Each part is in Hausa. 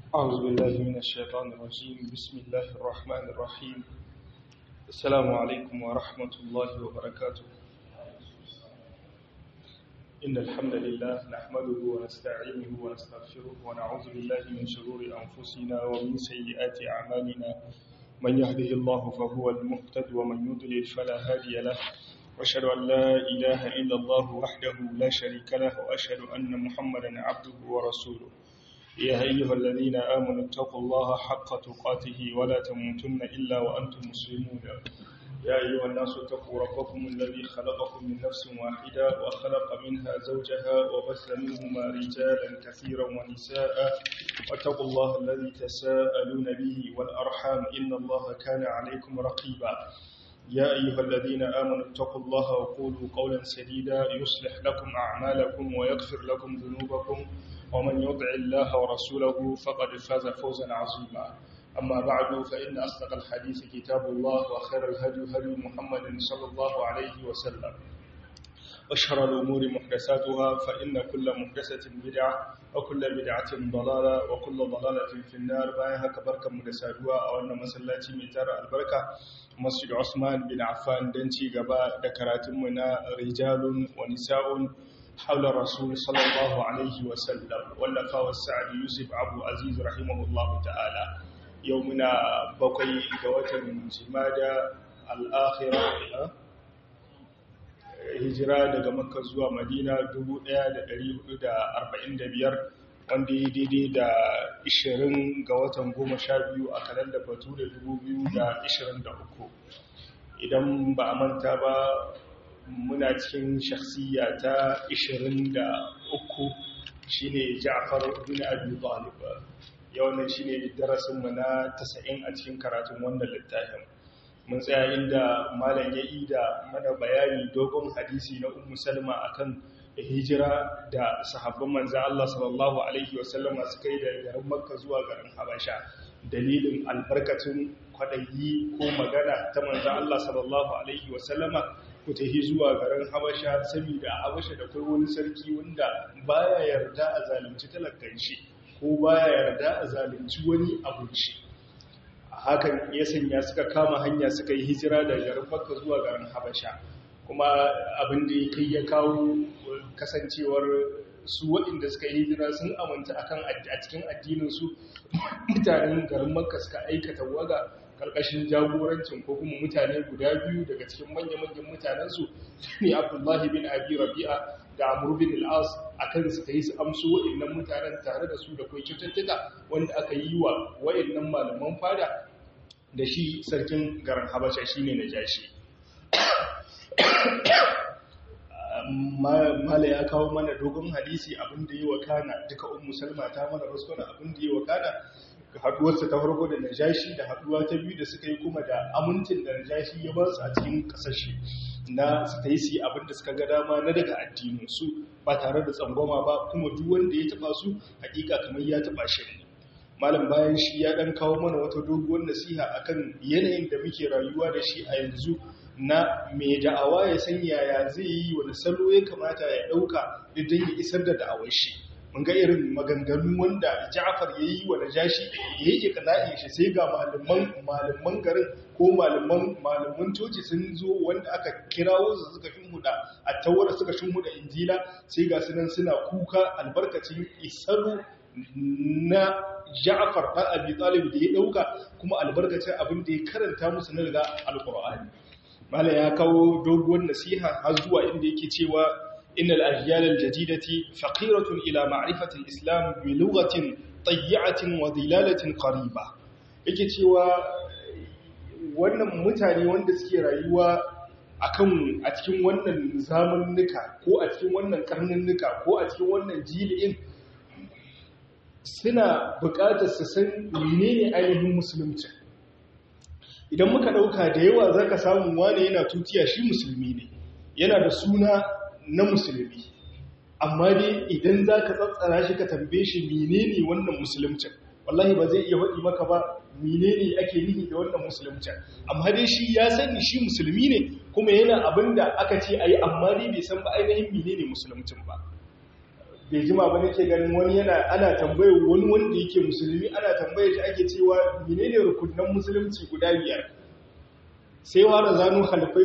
أعوذ بالله من الشيطان الرجيم بسم الله الرحمن الرحيم السلام عليكم ورحمة الله وبركاته إن الحمد لله نحمده ونستعينه ونستغفره ونعوذ بالله من شرور أنفسنا ومن سيئات أعمالنا من يهده الله فهو المهتد ومن يضلل فلا هادي له وأشهد أن لا إله إلا الله وحده لا شريك له وأشهد أن محمدا عبده ورسوله يا أيها الذين آمنوا اتقوا الله حق تقاته ولا تموتن إلا وأنتم مسلمون يا أيها الناس اتقوا ربكم الذي خلقكم من نفس واحدة وخلق منها زوجها وبث منهما رجالا كثيرا ونساء واتقوا الله الذي تساءلون به والأرحام إن الله كان عليكم رقيبا يا أيها الذين آمنوا اتقوا الله وقولوا قولا سديدا يصلح لكم أعمالكم ويغفر لكم ذنوبكم ومن يطع الله ورسوله فقد فاز فوزا عظيما أما بعد فإن أصدق الحديث كتاب الله وخير الهدي هدي محمد صلى الله عليه وسلم وشر الأمور محدثاتها فإن كل محدثة بدعة وكل بدعة ضلالة وكل ضلالة في النار بايها كبركة محدثاتها أو أن مسلاتي ميتار البركة مسجد عثمان بن عفان دنتي قباء دكراتمنا رجال ونساء حول الرسول صلى الله عليه وسلم واللفا والسعد يوسف أبو عزيز رحمه الله تعالى يومنا بقي دوات جمادة الآخرة hijira daga makka zuwa madina 1445 wanda ya daidai da 20 ga watan 12 a kalandar batu da 2023 idan ba a manta ba muna cikin shakhsiya ta 23 shine Ja'far bin Abi Talib yau ne shine darasin mu na 90 a cikin karatun wannan littafin mun tsaya inda malam ya yi da mana bayani dogon hadisi na Ummu Salma akan hijira da sahabban manzo Allah sallallahu alaihi wasallam suka yi daga garin Makka zuwa garin Habasha dalilin albarkacin kwadayi ko magana ta manzo Allah sallallahu alaihi wasallama ku tafi zuwa garin Habasha saboda Habasha da kai wani sarki wanda baya yarda a zalunci talakkan shi ko baya yarda a zalunci wani abinci hakan ya sanya suka kama hanya suka yi hijira daga garin Makka zuwa garin Habasha kuma abin da kai ya kawo kasancewar su waɗanda suka yi hijira sun aminta akan a cikin addinin su mutanen garin Makka suka aikata waga karkashin jagorancin ko kuma mutane guda biyu daga cikin manya-manyan mutanensu ne abdullahi bin abi rabi'a da amur bin al'as a kan su ta yi su amso wa'innan mutanen tare da su da kwai cututtuka wanda aka yi wa wa'innan malaman fada da shi sarkin garin habasha shi ne na jashi mala ya kawo mana dogon hadisi abin da yi wa kana duka un musulma ta mana rasuwa abin da yi wa kana haduwarsa ta farko da najashi da haduwa ta biyu da suka yi kuma da amincin da najashi ya ba su a cikin kasashe na su ta yi su abin da suka ga dama na daga addininsu ba tare da tsangwama ba kuma duk wanda ya taba su hakika kamar ya taba shi ne malam bayan shi ya dan kawo mana wata doguwar nasiha akan yanayin da muke rayuwa da shi a yanzu na mai da'awa ya san yaya zai yi wani salo ya kamata ya dauka idan ya isar da da'awar shi mun ga irin maganganu wanda Ja'far yayi wa Najashi yayi iqla'i shi sai ga malaman malaman garin ko malaman malaman coci sun zo wanda aka kirawo su suka shinhuda a tawara suka shinhuda injila sai ga sunan suna kuka albarkacin isaru na Ja'far da Abi Talib da ya dauka kuma albarkacin abin da ya karanta musu na daga alqur'ani mala ya kawo doguwar nasiha har zuwa inda yake cewa إن الأجيال الجديدة فقيرة إلى معرفة الإسلام بلغة طيعة وظلالة قريبة yake cewa wannan mutane wanda suke rayuwa akan a cikin wannan zamannuka ko a cikin wannan karnannuka ko a cikin wannan jili'in suna buƙatar su san menene ainihin musulunci idan muka ɗauka da yawa zaka samu wane yana tutiya shi musulmi ne yana da suna na musulmi amma dai idan za ka tsatsara shi ka tambaye shi menene wannan musulmcin wallahi ba zai iya waɗi maka ba menene ake nihi da wannan musulmcin amma dai shi ya sani shi musulmi ne kuma yana abin da aka ce a yi amma dai bai san ba ainihin menene musulmcin ba bai jima ba nake ganin wani yana ana tambayar wani wanda yake musulmi ana tambayar shi ake cewa menene rukunan musulunci guda biyar sai wara zanu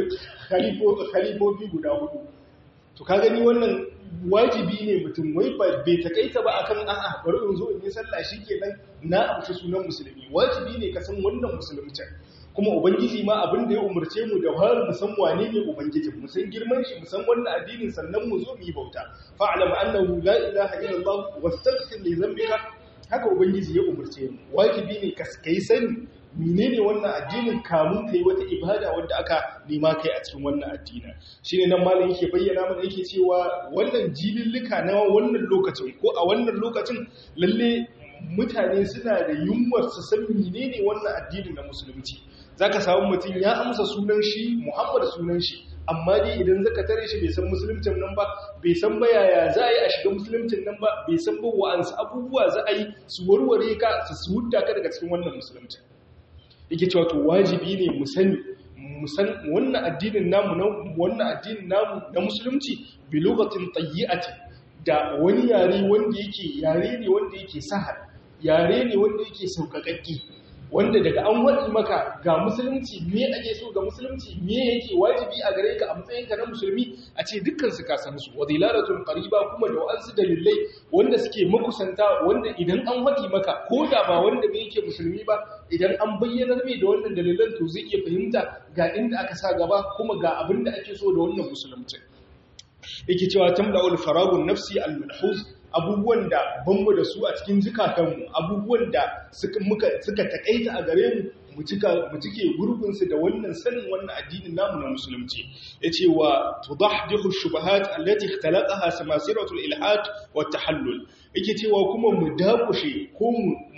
khalifofi guda hudu to ka gani wannan wajibi ne mutum wai bai takaita ba akan a'a bari in zo in yi sallah shikenan na amshi sunan musulmi wajibi ne ka san wannan musulunci kuma ubangiji ma abin da ya umarce mu da har mu san wane ne ubangiji mu san girman shi mu san wannan addinin sannan mu zo mu yi bauta fa'lam annahu la ilaha illallah wastaghfir li dhanbika haka ubangiji ya umarce mu wajibi ne ka kai sani menene wannan addinin kamun kai wata ibada wanda aka nema kai a cikin wannan addinin shine nan malam yake bayyana mana yake cewa wannan jilillika na wannan lokacin ko a wannan lokacin lalle mutane suna da yunwar su san menene wannan addinin na musulunci zaka samu mutum ya amsa sunan shi Muhammad sunan shi amma dai idan zaka tare shi bai san musuluncin nan ba bai san ba yaya za a yi a shiga musuluncin nan ba bai san ba wa'ansu abubuwa za a yi su warware ka su hudda ka daga cikin wannan musuluncin yake cewa to wajibi ne mu sani mu san wannan addinin namu na wannan addinin namu na musulunci bi lugatin tayyi'ati da wani yare wanda yake yare ne wanda yake sahal yare ne wanda yake sauƙaƙaƙƙi wanda daga an waɗi maka ga musulunci me ake so ga musulunci me yake wajibi a gare ka a matsayinka na musulmi a ce dukkan su ka san su wa dilalatun qariba kuma da wa'ansu dalilai wanda suke makusanta wanda idan an waɗi maka ko da ba wanda bai yake musulmi ba idan an bayyanar mai da wannan dalilan to zai iya fahimta ga inda aka sa gaba kuma ga abin da ake so da wannan musulunci yake cewa tamla'ul faragun nafsi al-manhuz abubuwan da banmu da su a cikin zukatanmu abubuwan da suka takaita a gare mu mu cike gurbinsu da wannan sanin wannan addinin namu na musulunci ya ce wa tudahdihu shubahat allati ikhtalaqaha samasiratul ilhad wa tahallul yake cewa kuma mu dakushe ko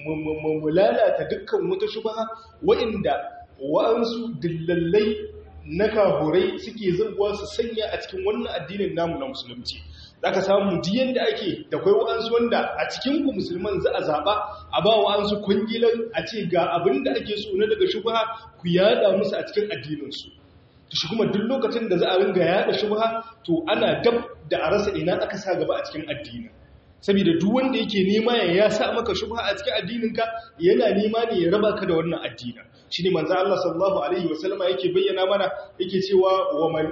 mu lalata dukkan wata shubaha wa'inda wa'ansu dillallai na kaburai suke zuwa su sanya a cikin wannan addinin namu na musulunci za ka samu diyan da ake da kwai wa'ansu wanda a cikinku musulman za a zaɓa a ba wa'ansu kwangilan a ce ga abin da ake so na daga shubha ku yada musu a cikin addininsu to shi kuma duk lokacin da za a ringa yada shubha to ana dab da a rasa ina aka sa gaba a cikin addinin saboda duk wanda yake nema ya ya sa maka shubha a cikin addininka yana nema ne ya raba ka da wannan addinin shine manzo Allah sallallahu alaihi wasallama yake bayyana mana yake cewa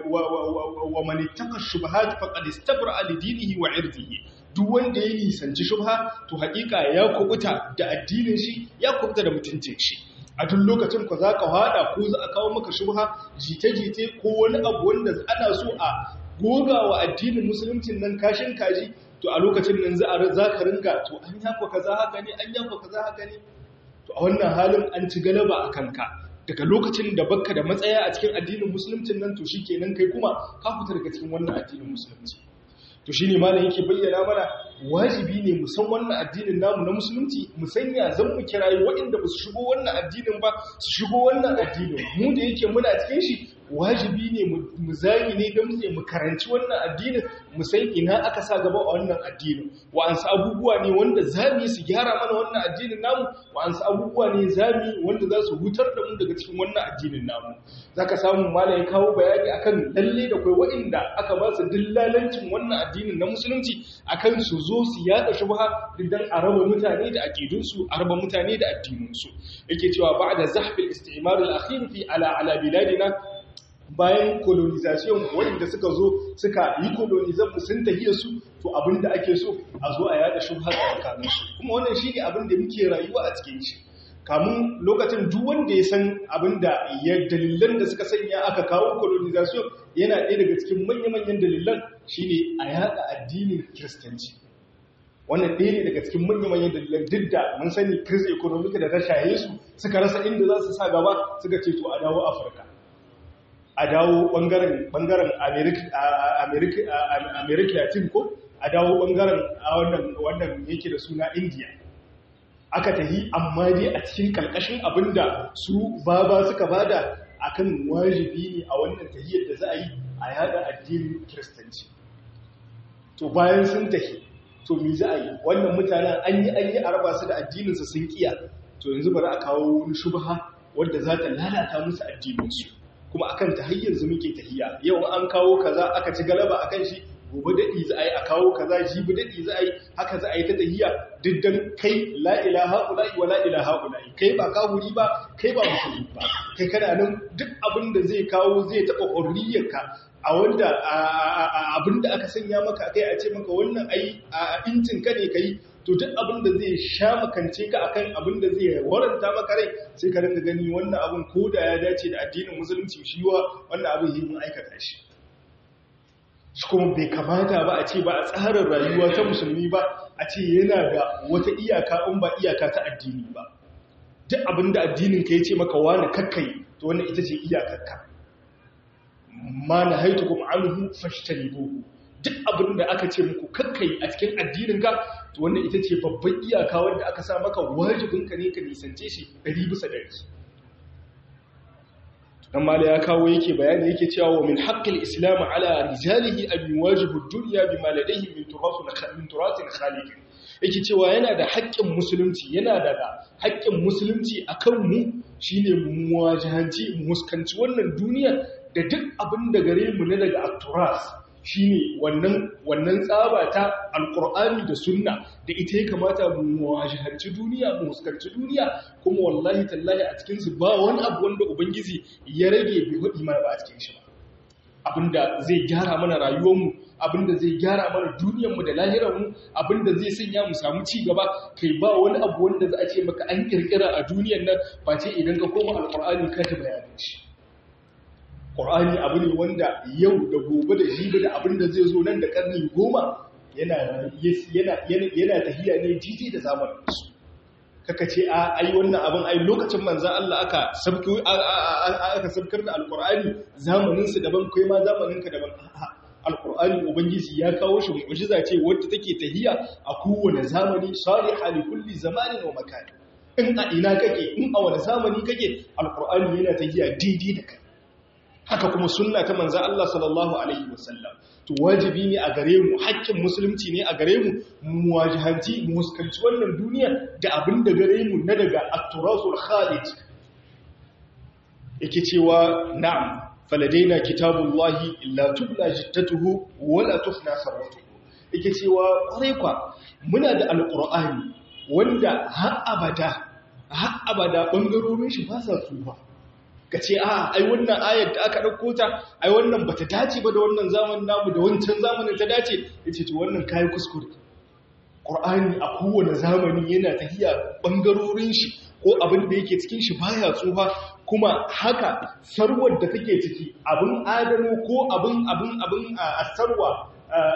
wa man ittaqa shubuhat faqad istabra li dinihi wa irdihi duk wanda ya nisanci shubha to hakika ya kubuta da addinin shi ya kubuta da mutuncin shi a duk lokacin ku zaka hada ko za a kawo maka shubha jite-jite ko wani abu wanda ana so a gogawa addinin musuluncin nan kashin kaji to a lokacin nan za a za ka ringa to an yafa kaza haka ne an yafa kaza haka ne to a wannan halin an ci galaba a kanka daga lokacin da bakka da matsaya a cikin addinin musuluncin nan to shikenan kai kuma ka fita daga cikin wannan addinin musulunci to shine malam yake bayyana mana wajibi ne mu san wannan addinin namu na musulunci mu sanya zan mu kirayi waɗanda ba su shigo wannan addinin ba su shigo wannan addinin mu da yake muna cikin shi wajibi ne mu zagi ne don mu karanci wannan addinin mu san ina aka sa gaba a wannan addinin wa'ansu abubuwa ne wanda za mu yi su gyara mana wannan addinin namu wa'ansu abubuwa ne za mu yi wanda za su hutar da mu daga cikin wannan addinin namu za ka samu malam ya kawo bayani akan lalle da kai waɗanda aka ba su dillalancin wannan addinin na musulunci akan su zo su yada shubha dan a raba mutane da aqidunsu a raba mutane da addininsu yake cewa ba'da zahfil istimar al-akhir fi ala ala biladina bayan colonization waɗanda suka zo suka yi colonization sun tahiya su to abinda ake so a zo a yada shubha tsakanin su kuma wannan shine abin da muke rayuwa a cikin shi kamun lokacin duk wanda ya san abinda ya dalilan da suka sanya aka kawo colonization yana ɗaya daga cikin manya-manyan dalilan shine a yada addinin kiristanci wannan ɗaya ne daga cikin manya-manyan dalilan duk da mun sani kiris economic da ta shaye su suka rasa inda za su sa gaba suka ce to a dawo afirka a dawo ɓangaren america latin ko a dawo ɓangaren wannan yake da suna india aka tahi amma dai a cikin ƙarƙashin abinda su baba suka bada akan wajibi ne a wannan tahiyar da za a yi a yada addinin kiristanci to bayan sun tahi to mi za a yi wannan mutanen an yi an yi a raba su da addininsu sun kiya to yanzu bari a kawo wani shubha wadda za ta lalata musu addininsu kuma akan ta har yanzu muke tahiya yau an kawo kaza aka ci galaba akan shi gobe daɗi za a yi a kawo kaza jibi daɗi za a yi haka za a yi ta tahiya diddan kai la ilaha ula'i wa la ilaha ula'i kai ba kafuri ba kai ba musulmi ba kai kana nan duk abin da zai kawo zai taɓa hurriyarka a wanda abin da aka sanya maka kai a ce maka wannan ai a incin ka ne kai to duk abin da zai sha makance ka akan abin da zai waranta maka rai sai ka rinka gani wannan abin ko da ya dace da addinin musulunci shi wa wannan abin yi mun aikata shi shi kuma bai kamata ba a ce ba a tsarin rayuwa ta musulmi ba a ce yana da wata iyaka in ba iyaka ta addini ba duk abin da addinin ka ya ce maka wani kakkai to wannan ita ce iyakarka ma na haitu kuma anhu fashtanibuhu duk abin da aka ce muku kakkai a cikin addinin ka to wannan ita ce babban iyaka wanda aka sa maka wajibin ka ne ka nisance shi 100 bisa 100 dan mala ya kawo yake bayani yake cewa wa min haqqil islam ala rijalihi an yuwajibu ad-dunya bima ladayhim min turath min turath khaliq yake cewa yana da haƙƙin musulunci yana da haƙƙin musulunci akan mu shine mu wajahanci mu muskanci wannan duniya da duk abin da gare mu ne daga at-turas shine wannan wannan tsaba ta alqur'ani da sunna da ita ya kamata mu wajahanci duniya mu muskanci duniya kuma wallahi tallahi a cikin su ba wani abu wanda ubangiji ya rage bai hudi mana ba a cikin shi ba abinda zai gyara mana rayuwarmu abinda zai gyara mana duniyarmu da lahirarmu abinda zai sanya mu samu ci gaba kai ba wani abu wanda za a ce maka an kirkira a duniyar nan ba ce idan ka koma alqur'ani ka ta bayanin shi Ƙur'ani abu ne wanda yau da gobe da jibi da abin da zai zo nan da ƙarni goma yana tahiya ne jiji da zamanin su. Kaka ce, a ai wannan abin ai lokacin manzan Allah aka sabkar da Alƙur'ani zamaninsu daban kai ma zamaninka daban. Alƙur'ani Ubangiji ya kawo shi mu'ujiza ce wadda take tahiya a kowane zamani salihah li kulli zamanin wa makani. In a ina kake, in a wani zamani kake, Alƙur'ani yana tahiya daidai da kai. haka kuma sunna ta manzan Allah sallallahu Alaihi wasallam to wajibi ne a gare mu haƙƙin musulunci ne a gare mu mu wajihanci mu huskanci wannan duniya da abin da gare mu na daga atturasul khalid yake cewa na'am faladaina kitabullahi la tubla jittatuhu wala tufna sarwatuhu yake cewa kwarai kwa muna da alqur'ani wanda har abada har abada bangarorin shi ba sa tsufa ka ce a ai wannan ayar da aka ɗauko ta ai wannan ba ta dace ba da wannan zamanin namu da wancan zamanin ta dace ya ce to wannan kayi kuskure ƙur'ani a kowane zamani yana tafiya ɓangarorin shi ko abin da yake cikin shi baya tsufa kuma haka sarwar da take ciki abin adano ko abin abin abin a sarwa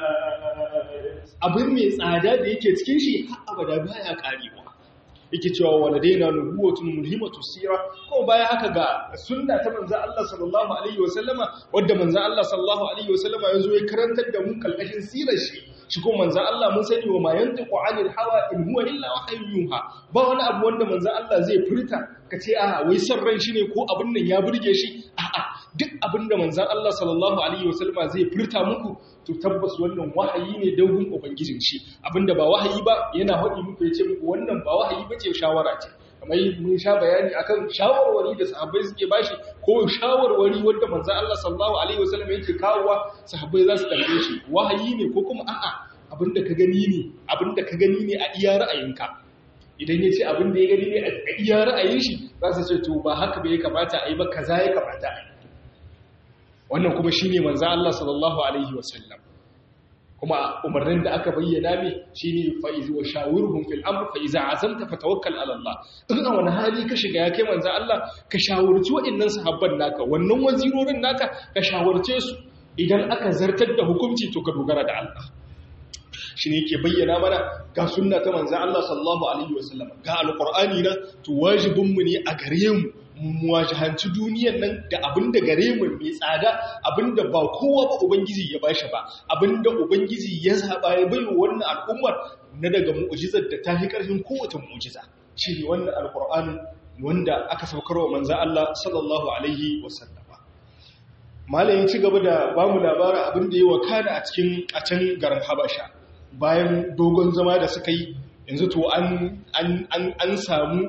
abin mai tsada da yake cikin shi har abada baya karewa yake cewa waladaina nubuwatun mulhimatu sira ko baya haka ga sunna ta manzo Allah sallallahu alaihi wasallama wanda manzo Allah sallallahu alaihi wasallama yazo ya karantar da mu kalkashin sirar shi shi ko manzo Allah mun sani wa ma yantiqu anil hawa in huwa illa wahyun yuha ba wani abu wanda manzo Allah zai furta kace a wai san ran shi ne ko abin nan ya burge shi a'a duk abin da manzo Allah sallallahu alaihi wasallama zai furta muku to tabbas wannan wahayi ne dogon ubangijin shi abinda ba wahayi ba yana haɗi muku ya ce muku wannan ba wahayi ba ce shawara ce kamar mun sha bayani akan shawarwari da sahabbai suke bashi ko shawarwari wanda manzo Allah sallallahu alaihi wasallam yake kawowa sahabbai za su tambaye shi wahayi ne ko kuma a'a abinda ka gani ne abinda ka gani ne a iya ra'ayinka idan ya ce abinda ya gani ne a iya ra'ayin shi za su ce to ba haka bai kamata a yi ba kaza ya kamata a yi wannan kuma shi ne manza Allah sallallahu Alaihi wasallam kuma umarnin da aka bayyana mai shi ne fa'izi wa shawurhun fil amur fa'iza a zanta fatawakkal alallah in a wani hali ka shiga ya kai manza Allah ka shawarci waɗannan sahabban naka wannan wazirorin naka ka shawarce su idan aka zartar da hukunci to ka dogara da Allah shi ne ke bayyana mana ga sunna ta manza Allah sallallahu Alaihi wasallam ga alƙur'ani na to wajibinmu ne a gare mu muwajahanci duniyan nan da abin da gare mu mai tsada abin da ba kowa ba ubangiji ya bashi ba abin da ubangiji ya zaba ya bai wannan al'ummar na daga mu'jizar da ta fi ƙarfin kowace mu'jiza shi ne wannan alƙur'anin wanda aka saukarwa manzo Allah sallallahu alaihi wasallam malayin ci gaba da ba mu labarin abin da ya wakana a cikin a can garin Habasha bayan dogon zama da suka yi yanzu to an an samu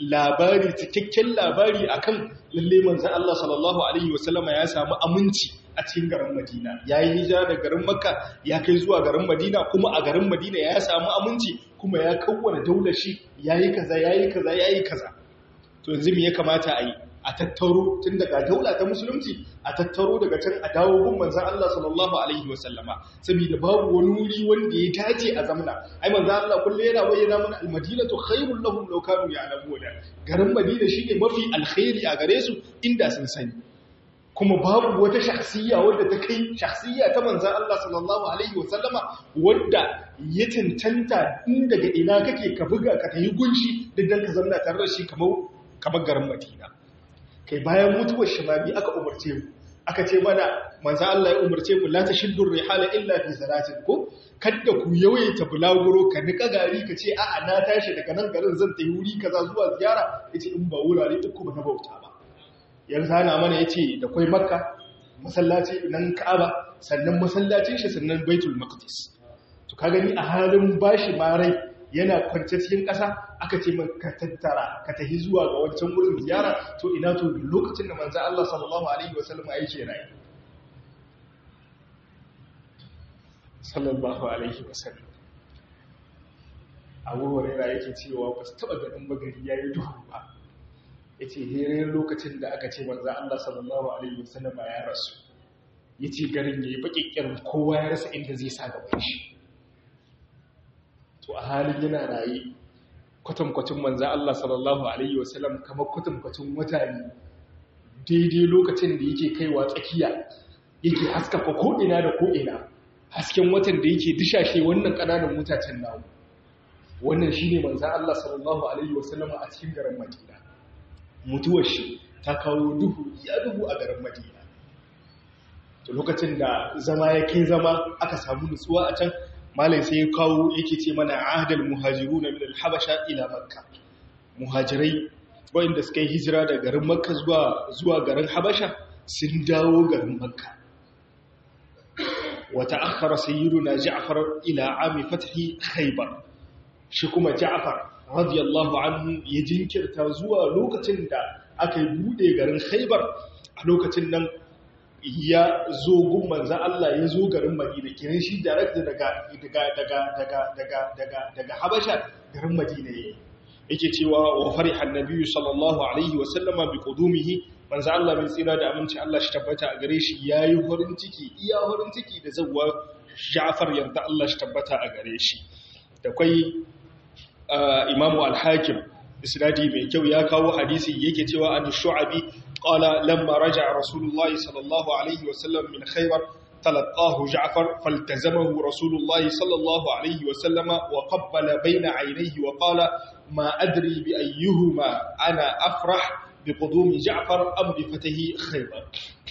labari cikakken labari akan lalle manzon Allah sallallahu alaihi wasallama ya samu aminci a a cikin garin Madina yayi hijira daga garin Makka ya kai zuwa garin Madina kuma a garin Madina ya samu aminci kuma ya kawwana daular shi yayi kaza yayi kaza yayi kaza to yanzu me ya kamata a yi a tattaro tun daga daula ta musulunci a tattaro daga can a dawo gun manzan Allah sallallahu alaihi wasallama saboda babu wani wuri wanda ya dace a zamna ai manzan Allah kullu yana bayyana mana almadinatu khairul lahum law kanu ya'lamuna garin madina shine mafi alkhairi a gare su inda sun sani kuma babu wata shakhsiyya wadda ta kai shakhsiyya ta manzan Allah sallallahu alaihi wasallama wadda ya tantanta in daga ina kake ka buga ka tayi gunshi dan ka zamna tare da shi kamar kamar garin madina kai bayan mutuwar shababi aka umarce mu aka ce mana manzo Allah ya umarce mu la tashiddu rihala illa fi salatin ko kada ku yawaita bulaguro ka nika gari ka ce a'a na tashi daga nan garin zan tafi wuri kaza zuwa ziyara yace in ba wurare uku ba na bauta ba yanzu ana mana yace da kai makka masallaci nan ka'aba sannan masallacin shi sannan baitul maqdis to ka gani a halin bashi marai yana kwance cikin ƙasa aka ce man ka tattara ka tafi zuwa ga wancan wurin ziyara to ina to lokacin da manzo Allah sallallahu alaihi wasallam yake rayi sallallahu alaihi wasallam Abu Hurairah yake cewa ba su taba ganin bagari yayi duhu ba yace here lokacin da aka ce manzo Allah sallallahu alaihi wasallam ya rasu yace garin yayi bakikkirin kowa ya rasa inda zai sa gaban shi to a halin yana raye kwatankwacin manza Allah sallallahu Alaihi wasallam kamar kwatankwacin wata ne daidai lokacin da yake kaiwa tsakiya yake haskaka ko'ina da ko'ina hasken watan da yake dishashe wannan ƙananan mutacen namu wannan shi ne manza Allah sallallahu Alaihi wasallam a cikin garin madina mutuwar shi ta kawo duhu ya duhu a garin madina to lokacin da zama ya kai zama aka samu nutsuwa a can malai sai ya kawo yake ce mana ahdal muhajiru na min habasha ila makka muhajirai wanda suka yi hijira da garin makka zuwa zuwa garin habasha sun dawo garin makka wa ta'akhkhara sayyiduna ja'far ila ami fathi khaybar shi kuma ja'far radiyallahu anhu ya jinkirta zuwa lokacin da aka yi bude garin khaybar a lokacin nan ya zo gun manzan Allah ya zo garin Madina kiran shi direct daga daga daga daga daga daga daga Habasha garin Madina yake yake cewa wa fariha annabi sallallahu alaihi wa sallama bi qudumihi manzan Allah mai tsira da aminci Allah shi tabbata a gare shi yayi farin ciki iya farin ciki da zawwa Ja'far yarda Allah shi tabbata a gare shi da kai Imam al-Hakim isnadi mai kyau ya kawo hadisi yake cewa an shu'abi قال لما رجع رسول الله صلى الله عليه وسلم من خيبر تلقاه جعفر فالتزمه رسول الله صلى الله عليه وسلم وقبل بين عينيه وقال ما أدري بأيهما أنا أفرح بقدوم جعفر أم بفتح خيبر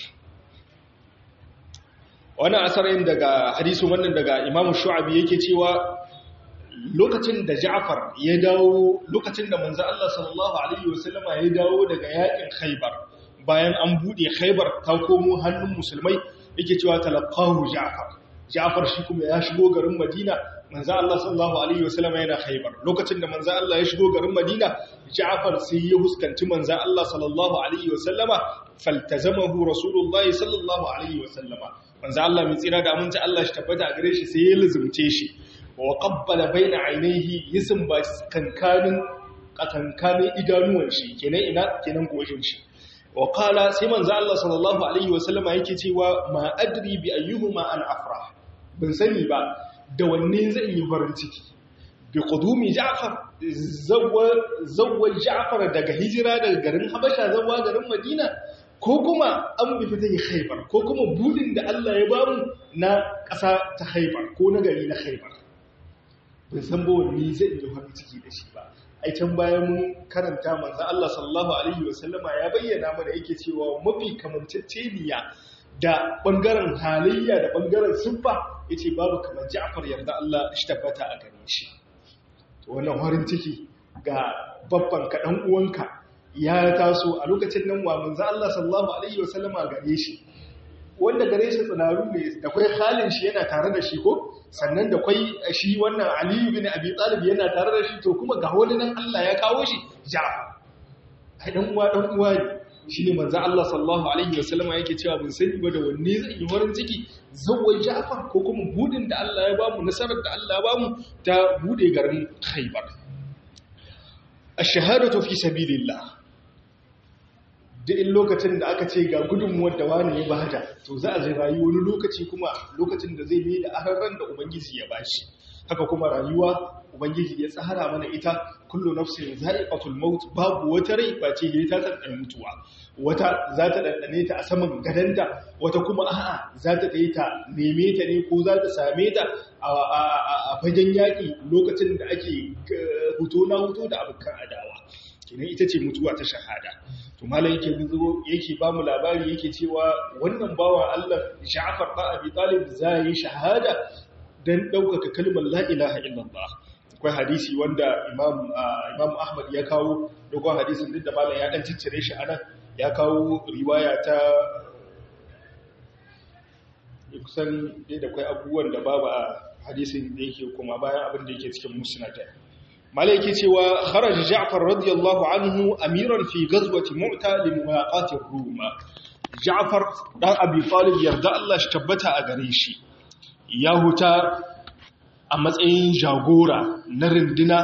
وانا أسرين دقا حديث من دقا إمام الشعبي يكي تيوى lokacin da Ja'far ya dawo lokacin da manzo Allah sallallahu alaihi wasallama ya dawo daga yakin Khaibar bayan an bude Khaibar ta komo hannun musulmai yake cewa talaqahu Ja'far Ja'far shi kuma ya shigo garin Madina manzo Allah sallallahu alaihi wasallama yana Khaibar lokacin da manzo Allah ya shigo garin Madina Ja'far sai ya huskanci manzo Allah sallallahu alaihi wasallama faltazamahu rasulullahi sallallahu alaihi wasallama manzo Allah mai tsira da aminci Allah shi tabbata a gare shi sai ya luzumce shi wa qabbala baina ainihi yisin ba kankanin kankanin idanuwan shi kenan ina kenan goshin shi wa qala sai manzo Allah sallallahu alaihi wa sallama yake cewa ma adri bi ayyuhuma an afrah ban sani ba da wanne zan yi farin ciki bi qudumi ja'far zawwa zawwa ja'far daga hijira daga garin habasha zawwa garin madina ko kuma an bi fita yi khaybar ko kuma budin da Allah ya bamu na ƙasa ta khaybar ko na gari na khaybar bin san ba wani zai yi farin ciki da shi ba ai can bayan mun karanta manzo Allah sallallahu alaihi wasallama ya bayyana mana yake cewa mafi kamanceceniya da bangaren halayya da bangaren siffa yace babu kamar Ja'far yarda Allah shi tabbata a gare shi to wannan farin ciki ga babban ka dan uwanka ya taso a lokacin nan wa manzo Allah sallallahu alaihi wasallama gare shi wanda gare shi tsinaru ne da kwai halin shi yana tare da shi ko sannan da kwai shi wannan aliyu bin abi talib yana tare da shi to kuma ga wani nan Allah ya kawo shi ja'far ai dan uwa dan uwa ne shine manzo Allah sallallahu alaihi wasallama yake cewa mun sani ba da wanne zai yi farin ciki zawai Ja'far ko kuma budin da Allah ya bamu nasarar da Allah ya bamu ta bude garin Khaibar ash-shahadatu fi sabilillah duk in lokacin da aka ce ga gudunmuwar da wani ya bada to za a zai rayu wani lokaci kuma lokacin da zai mai da ararran da ubangiji ya bashi haka kuma rayuwa ubangiji ya tsara mana ita kullu nafsin za'iqatul maut babu wata rai face ta tsantsar mutuwa wata za ta dandane ta a saman gadanta wata kuma a'a za ta tayi ta neme ta ne ko za ta same ta a fagen yaƙi lokacin da ake huto na huto da abokan adawa kenan ita ce mutuwa ta shahada to malam yake zuzo yake ba mu labari yake cewa wannan bawan Allah Ja'far da Abi Talib zai shahada dan daukaka kalmar la ilaha illallah akwai hadisi wanda Imam Imam Ahmad ya kawo dogon hadisin duk da malam ya dan ciccire shi anan ya kawo riwaya ta kusan dai da kai abubuwan da babu a hadisin da yake kuma bayan abin da yake cikin musnad malaiki cewa kharaja Ja'far radiyallahu anhu amiran fi ghazwati Mu'ta li muwaqati Rum Ja'far dan Abi Talib yarda Allah shi tabbata a gare shi ya huta a matsayin jagora na rinduna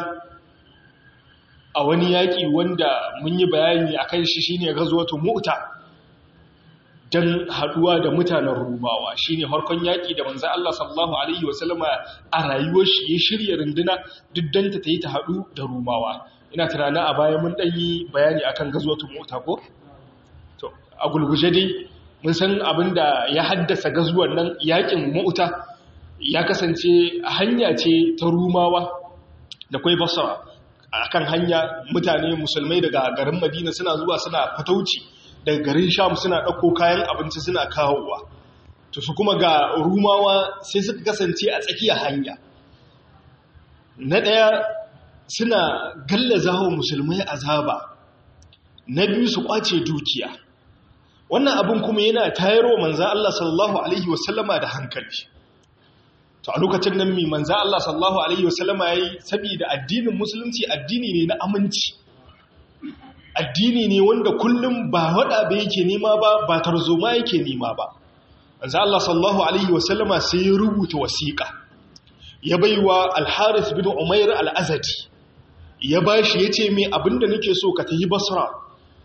a wani yaki wanda mun yi bayani akan shi shine ghazwatu Mu'ta dan haduwa da mutanen rumawa shine harkon yaki da manzo Allah sallallahu alaihi wasallama a rayuwar shi ya shirya runduna duk dan ta yi ta hadu da rumawa ina tunanin a baya mun dan yi bayani akan gazwatul mu'ta ko to a gulguje dai mun san abinda ya haddasa gazuwan nan yakin mu'ta ya kasance hanya ce ta rumawa da kai basra akan hanya mutane musulmai daga garin Madina suna zuwa suna fatauci daga garin sham suna ɗauko kayan abinci suna kawowa to su kuma ga rumawa sai suka kasance a tsakiyar hanya na ɗaya suna gallaza wa musulmai azaba na biyu su ƙwace dukiya wannan abin kuma yana tayarwa manzan Allah sallallahu Alaihi wasallama da hankali to a lokacin nan mai manzan Allah sallallahu Alaihi wasallama ya yi saboda addinin musulunci addini ne na aminci addini ne wanda kullum ba wada ba yake nema ba ba tarzoma yake nema ba manzo Allah sallallahu alaihi wasallama sai ya rubuta wasiqa ya baiwa al-Harith bin Umair al-Azadi ya bashi yace me abinda nake so ka tafi Basra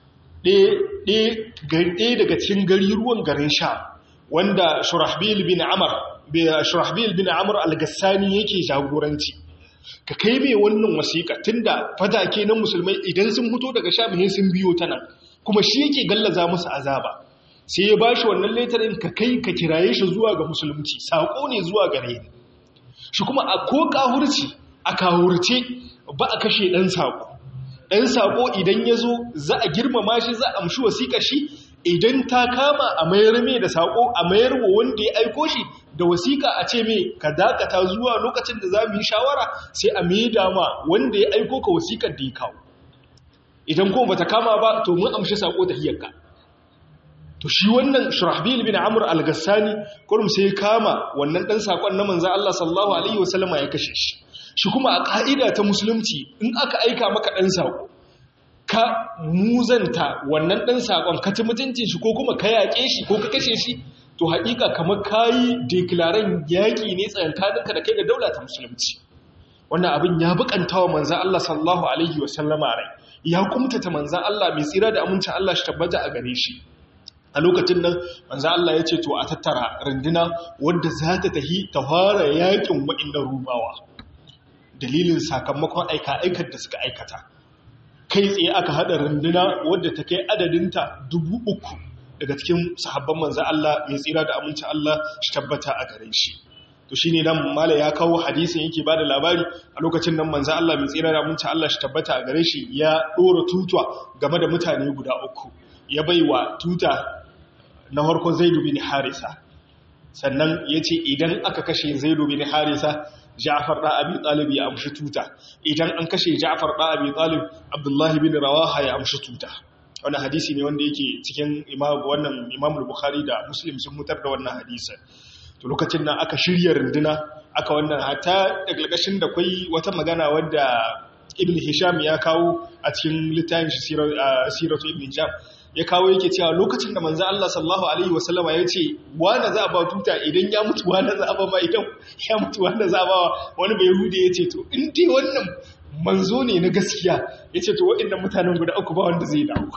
ɗaya daga cikin gari ruwan garin Sha wanda Shurahbil bin Amr Shurahbil bin Amr al-Gassani yake jagoranci ka kai mai wannan wasiƙa tunda fatake na musulmai idan sun fito daga shamihin sun biyo ta nan kuma shi yake gallaza musu azaba sai ya bashi wannan letarin ka kai ka kiraye shi zuwa ga musulunci saƙo ne zuwa gare ni shi kuma a ko kahurci a kahurce ba a kashe ɗan saƙo ɗan saƙo idan ya zo za a girmama shi za a amshi wasiƙa shi idan ta kama a mayar mai da saƙo a mayar wa wanda ya aiko shi da wasiƙa a ce mai ka dakata zuwa lokacin da za mu yi shawara sai a mai dama wanda ya aiko ka wasiƙar da ya kawo idan kuma bata kama ba to mun amshi saƙo da hiyarka to shi wannan shurahbil bin amr al-gassani kurum sai ya kama wannan dan saƙon na manzo Allah sallallahu alaihi wasallama ya kashe shi shi kuma a ka'ida ta musulunci in aka aika maka dan saƙo ka muzanta wannan ɗan saƙon ka ci mutuncin shi ko kuma ka yaƙe shi ko ka kashe shi to haƙiƙa kamar ka yi dekilaren yaƙi ne tsayankaninka da kai da daula ta musulunci wannan abin ya buƙanta wa manzan Allah sallallahu alaihi wasallama rai ya kumtata manzan Allah mai tsira da amincin Allah shi tabbata a gare shi a lokacin nan manzan Allah ya ce to a tattara runduna wadda za ta tahi ta fara yaƙin wa'inda rubawa dalilin sakamakon aika-aikar da suka aikata kai tsaye aka haɗa runduna wadda ta kai adadinta dubu uku daga cikin sahabban manzan Allah mai tsira da aminci Allah shi tabbata a gare shi to shi ne nan mala ya kawo hadisin yake ba da labari a lokacin nan manzan Allah mai tsira da aminci Allah shi tabbata a gare shi ya ɗora tutuwa game da mutane guda uku ya bai wa tuta na harkon zaidu bin harisa sannan ya ce idan aka kashe zaidu bin harisa Ja'far da Abi Talib ya amshi tuta idan an kashe Ja'far da Abi Talib Abdullah bin Rawaha ya amshi tuta wannan hadisi ne wanda yake cikin Imam wannan Imam Bukhari da Muslim sun mutar da wannan hadisi to lokacin nan aka shirya runduna aka wannan hata da galgashin da kai wata magana wadda Ibn Hisham ya kawo a cikin littafin shi Siratu Ibn Hisham ya kawo yake cewa lokacin da manzo Allah sallallahu alaihi wasallama ya ce wanda za a ba tuta idan ya mutu wanda za a ba ma idan ya mutu wanda za a ba wani bai yahudi ya ce to in dai wannan manzo ne na gaskiya ya ce to waɗannan mutanen guda uku ba wanda zai dawo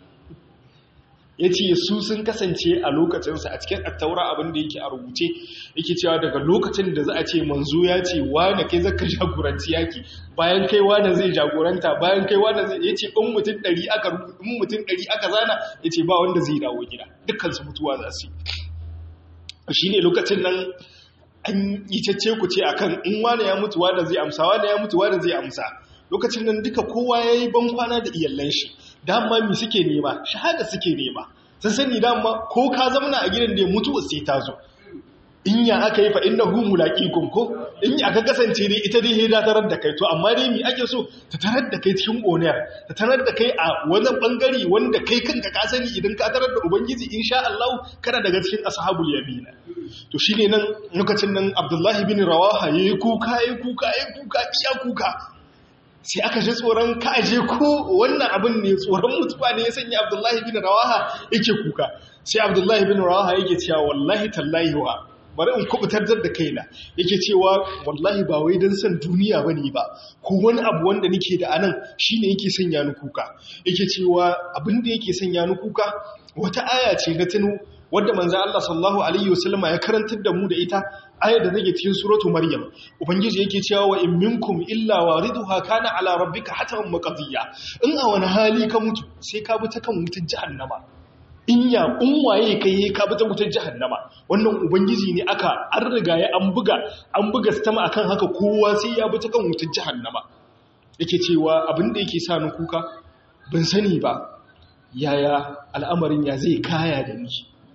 ya ce su sun kasance a lokacinsa a cikin attaura abin da yake a rubuce yake cewa daga lokacin da za a ce manzo ya ce wane kai zaka jagoranci yaki bayan kai wane zai jagoranta bayan kai wane zai ya ce in mutum ɗari aka in mutum ɗari aka zana ya ce ba wanda zai dawo gida dukkan su mutuwa za su yi shi ne lokacin nan an yi cece ku ce akan in wane ya mutu wane zai amsa wane ya mutu wane zai amsa lokacin nan duka kowa ya yi bankwana da iyallan shi dama mi suke nema shahada suke nema sun sani dama ko ka zamana a gidan da ya mutu sai ta zo in ya aka yi fa inna hu mulaqikum ko in ya aka kasance dai ita dai hida tarar da kai to amma dai mi ake so ta tarar da kai cikin oniyar ta tarar da kai a wani bangare wanda kai kanka ka sani idan ka tarar da ubangiji insha Allah kana daga cikin ashabul yamina to shine nan lokacin nan Abdullahi bin Rawaha yayi kuka yayi kuka yayi kuka iya kuka sai aka ji tsoron kaje ko wannan abin ne tsoron mutuwa ne ya sanya abdullahi bin rawaha yake kuka sai abdullahi bin rawaha yake cewa wallahi tallahi wa bari in kubutar da kaina yake cewa wallahi ba wai don san duniya bane ba ko wani abu wanda nake da anan shine yake sanya ni kuka yake cewa abin da yake sanya ni kuka wata aya ce na tuno wadda manzo Allah sallallahu alaihi wasallama ya karantar da mu da ita ayar da take cikin suratu maryam ubangiji yake cewa wa in minkum illa wariduha kana ala rabbika hatan maqdiya in a wani hali ka mutu sai ka bi ta kan wutar jahannama in ya in waye kai ka bi ta wutar jahannama wannan ubangiji ne aka an riga ya an buga an buga stama akan haka kowa sai ya bi ta kan wutar jahannama yake cewa abin da yake sa ni kuka ban sani ba yaya al'amarin ya zai kaya da ni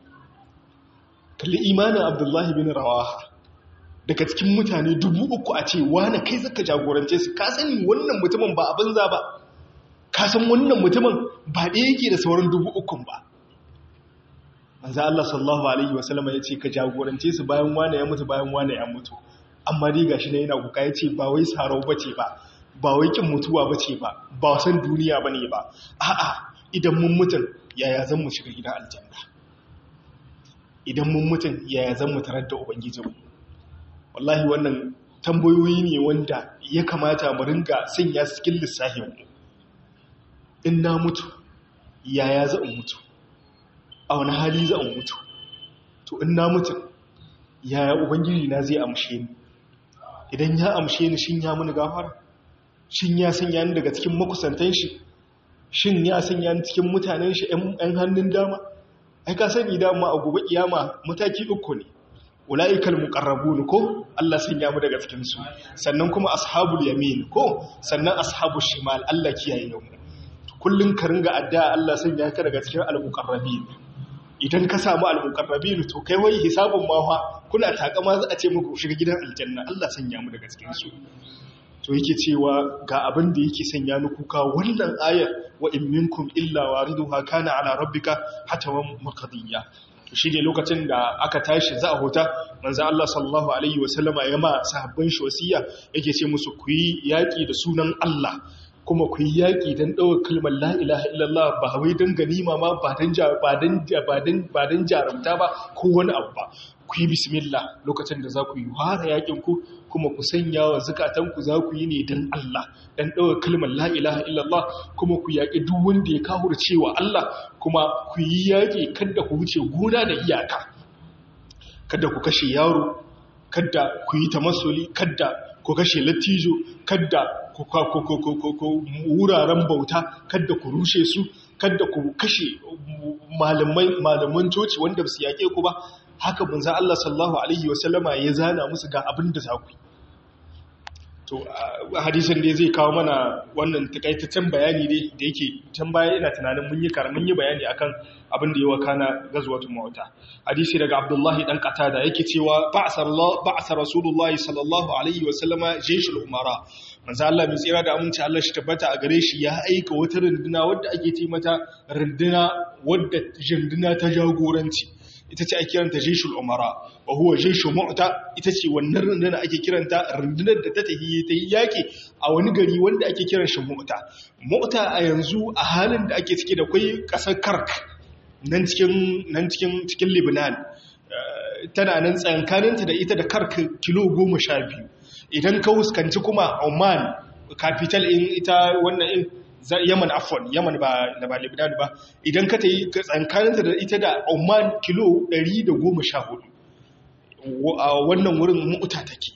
kalli imanin abdullahi bin rawaha daga cikin mutane dubu uku a ce wane kai zaka jagorance su ka sani wannan mutumin ba abin za ba ka san wannan mutumin ba ɗaya yake da sauran dubu ukun ba manzo Allah sallallahu alaihi wasallam ya ce ka jagorance su bayan wane ya mutu bayan wane ya mutu amma dai gashi ne yana kuka ya ce ba wai sarau bace ba ba wai kin mutuwa bace ba ba san duniya bane ba a'a idan mun mutun yaya zan mu shiga gidan aljanna idan mun mutun yaya zan mu tarar da ubangijinmu wallahi wannan tambayoyi ne wanda ya kamata mu ringa sanya su cikin lissafinmu in na mutu yaya za in mutu a wani hali za in mutu to in na mutu yaya ubangiji na zai amshe ni idan ya amshe ni shin ya muni gafara shin ya sanya ni daga cikin makusantan shi shin ya sanya ni cikin mutanen shi 'yan hannun dama ai ka sani dama a gobe kiyama mataki uku ne ula'ikal muqarrabun ko Allah sanya mu daga cikin su sannan kuma ashabul yamin ko sannan ashabul shimal Allah kiyaye mu kullun ka ringa addu'a Allah sanya ka daga cikin al-muqarrabin idan ka samu al-muqarrabin to kai wai hisabun ma fa kuna takama za a ce muku shiga gidan aljanna Allah sanya mu daga cikin su to yake cewa ga abin da yake sanya ni kuka wannan ayar wa in minkum illa wariduha kana ala rabbika hatawan maqdiya shi ne lokacin da aka tashi za a huta manzan Allah sallallahu Alaihi wasallama ya ma sahabban shi wasiya yake ce musu ku yi yaƙi da sunan Allah kuma ku yi yaƙi don ɗaukar kalmar la'ilaha illallah ba wai don ganima ma ba don jarumta ba ko wani abu ba ku yi bismillah lokacin da za ku yi wara yaƙin ku kuma ku sanya wa zukatanku za ku yi ne don Allah don ɗaukar kalmar la'ilaha illallah kuma ku yaƙi duk wanda ya kawo da cewa Allah kuma ku yi yaƙi kada ku wuce gona da iyaka kada ku kashe yaro kada ku yi tamasoli kada ku kashe lattijo kada ku wuraren bauta kada ku rushe su kada ku kashe malaman coci wanda su yaƙe ku ba haka bunza Allah sallallahu alaihi wasallama ya zana musu ga abin da za ku yi to hadisin da zai kawo mana wannan takaitaccen bayani ne da yake can baya ina tunanin mun yi karamin yi bayani akan abin da ya wakana gazwatun mawata hadisi daga abdullahi dan qatada yake cewa ba'sar Allah ba'sar rasulullahi sallallahu alaihi wa sallama jayshul umara manzo Allah mai tsira da aminci Allah shi tabbata a gare shi ya aika wata runduna wadda ake ce mata runduna wadda jinduna ta jagoranci ita ce ake kiranta jeshul umara wa huwa jeshu mu'ta ita ce wannan rundunar ake kiranta rundunar da ta tafi ta yi yaki a wani gari wanda ake kiran shi mu'ta mu'ta a yanzu a halin da ake ciki da kai kasar kark nan cikin nan cikin cikin Lebanon tana nan tsankaninta da ita da kark kilo goma sha biyu idan ka huskanci kuma Oman capital in ita wannan in Yaman afon Yaman ba da ba Lebanon ba idan ka tayi tsankaninta da ita da Oman kilo 114 a wannan wurin mu'uta take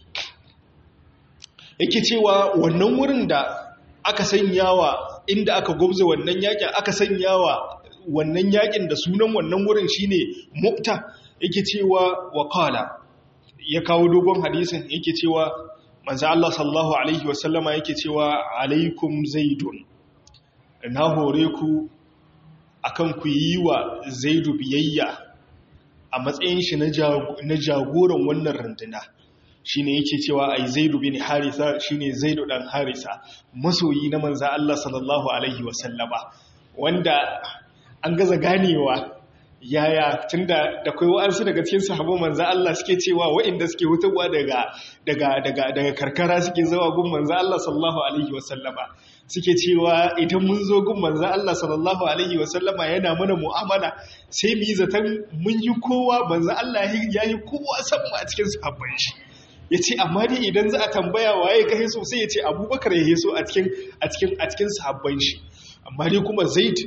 yake cewa wannan wurin da aka sanyawa inda aka gobza wannan yakin aka sanyawa wannan yakin da sunan wannan wurin shine mu'ta yake cewa wa qala ya kawo dogon hadisin yake cewa manzo Allah sallallahu alaihi wasallama yake cewa alaikum zaidun na hore ku akan ku yi wa zaidu biyayya a matsayin shi na jagoran wannan runduna shine yake cewa ai zaidu bin harisa shine zaidu dan harisa masoyi na manzo Allah sallallahu alaihi wasallama wanda an gaza ganewa yaya tunda da kai wa'ansu daga cikin sahabban manzo Allah suke cewa waɗanda suke hutawa daga daga daga daga karkara suke zawa gun manzo Allah sallallahu alaihi wasallama suke cewa idan mun zo gun manzo Allah sallallahu alaihi wasallama yana mana mu'amala sai mu yi zaton mun yi kowa manzo Allah ya yi kowa san mu a cikin sahabban shi yace amma dai idan za a tambaya waye ka hiso sai yace Abubakar ya hiso a cikin a cikin a cikin sahabban shi amma dai kuma Zaid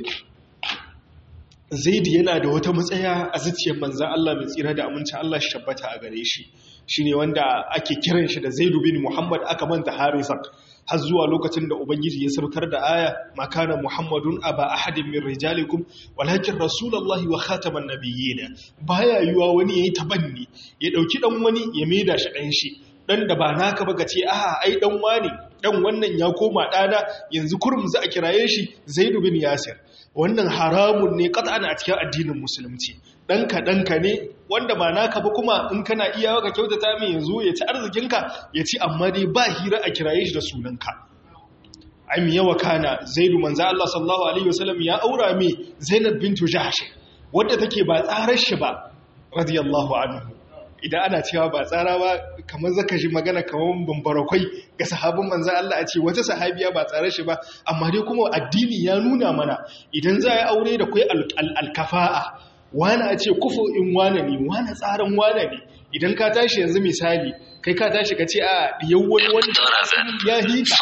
zaidi yana da wata matsaya a zuciyar manzan Allah mai tsira da aminci Allah shi tabbata a gare shi shi ne wanda ake kiran shi da zaidu bin muhammad aka manta harisan har zuwa lokacin da ubangiji ya saukar da aya makana muhammadun aba ahadin min rijalikum walakin rasulullahi wa khataman nabiyyin baya yiwa wani yayi tabanni ya dauki dan wani ya maida shi dan shi dan da ba naka ba ce aha ai dan wani dan wannan ya koma dana yanzu kurum za a kiraye shi zaidu bin yasir wannan haramun ne qat'an a cikin addinin musulunci danka danka ne wanda ba naka ba kuma in kana iya ka kyautata mai yanzu ya ci arzikinka ya ci amma dai ba hira a kiraye shi da sunanka ai mi yawa kana zaidu manzo Allah sallallahu alaihi wasallam ya aura mi zainab bintu jahsh wadda take ba tsarar shi ba radiyallahu anhu idan ana cewa ba tsara ba kamar zaka ji magana kamar bambarakwai ga sahabin manzan Allah a ce wata sahabiya ba tsare shi ba amma dai kuma addini ya nuna mana idan za a aure da kai alkafa'a wani a ce kufu in wane ne wani tsarin wane ne idan ka tashi yanzu misali kai ka tashi ka ce a yau wani wani ya hita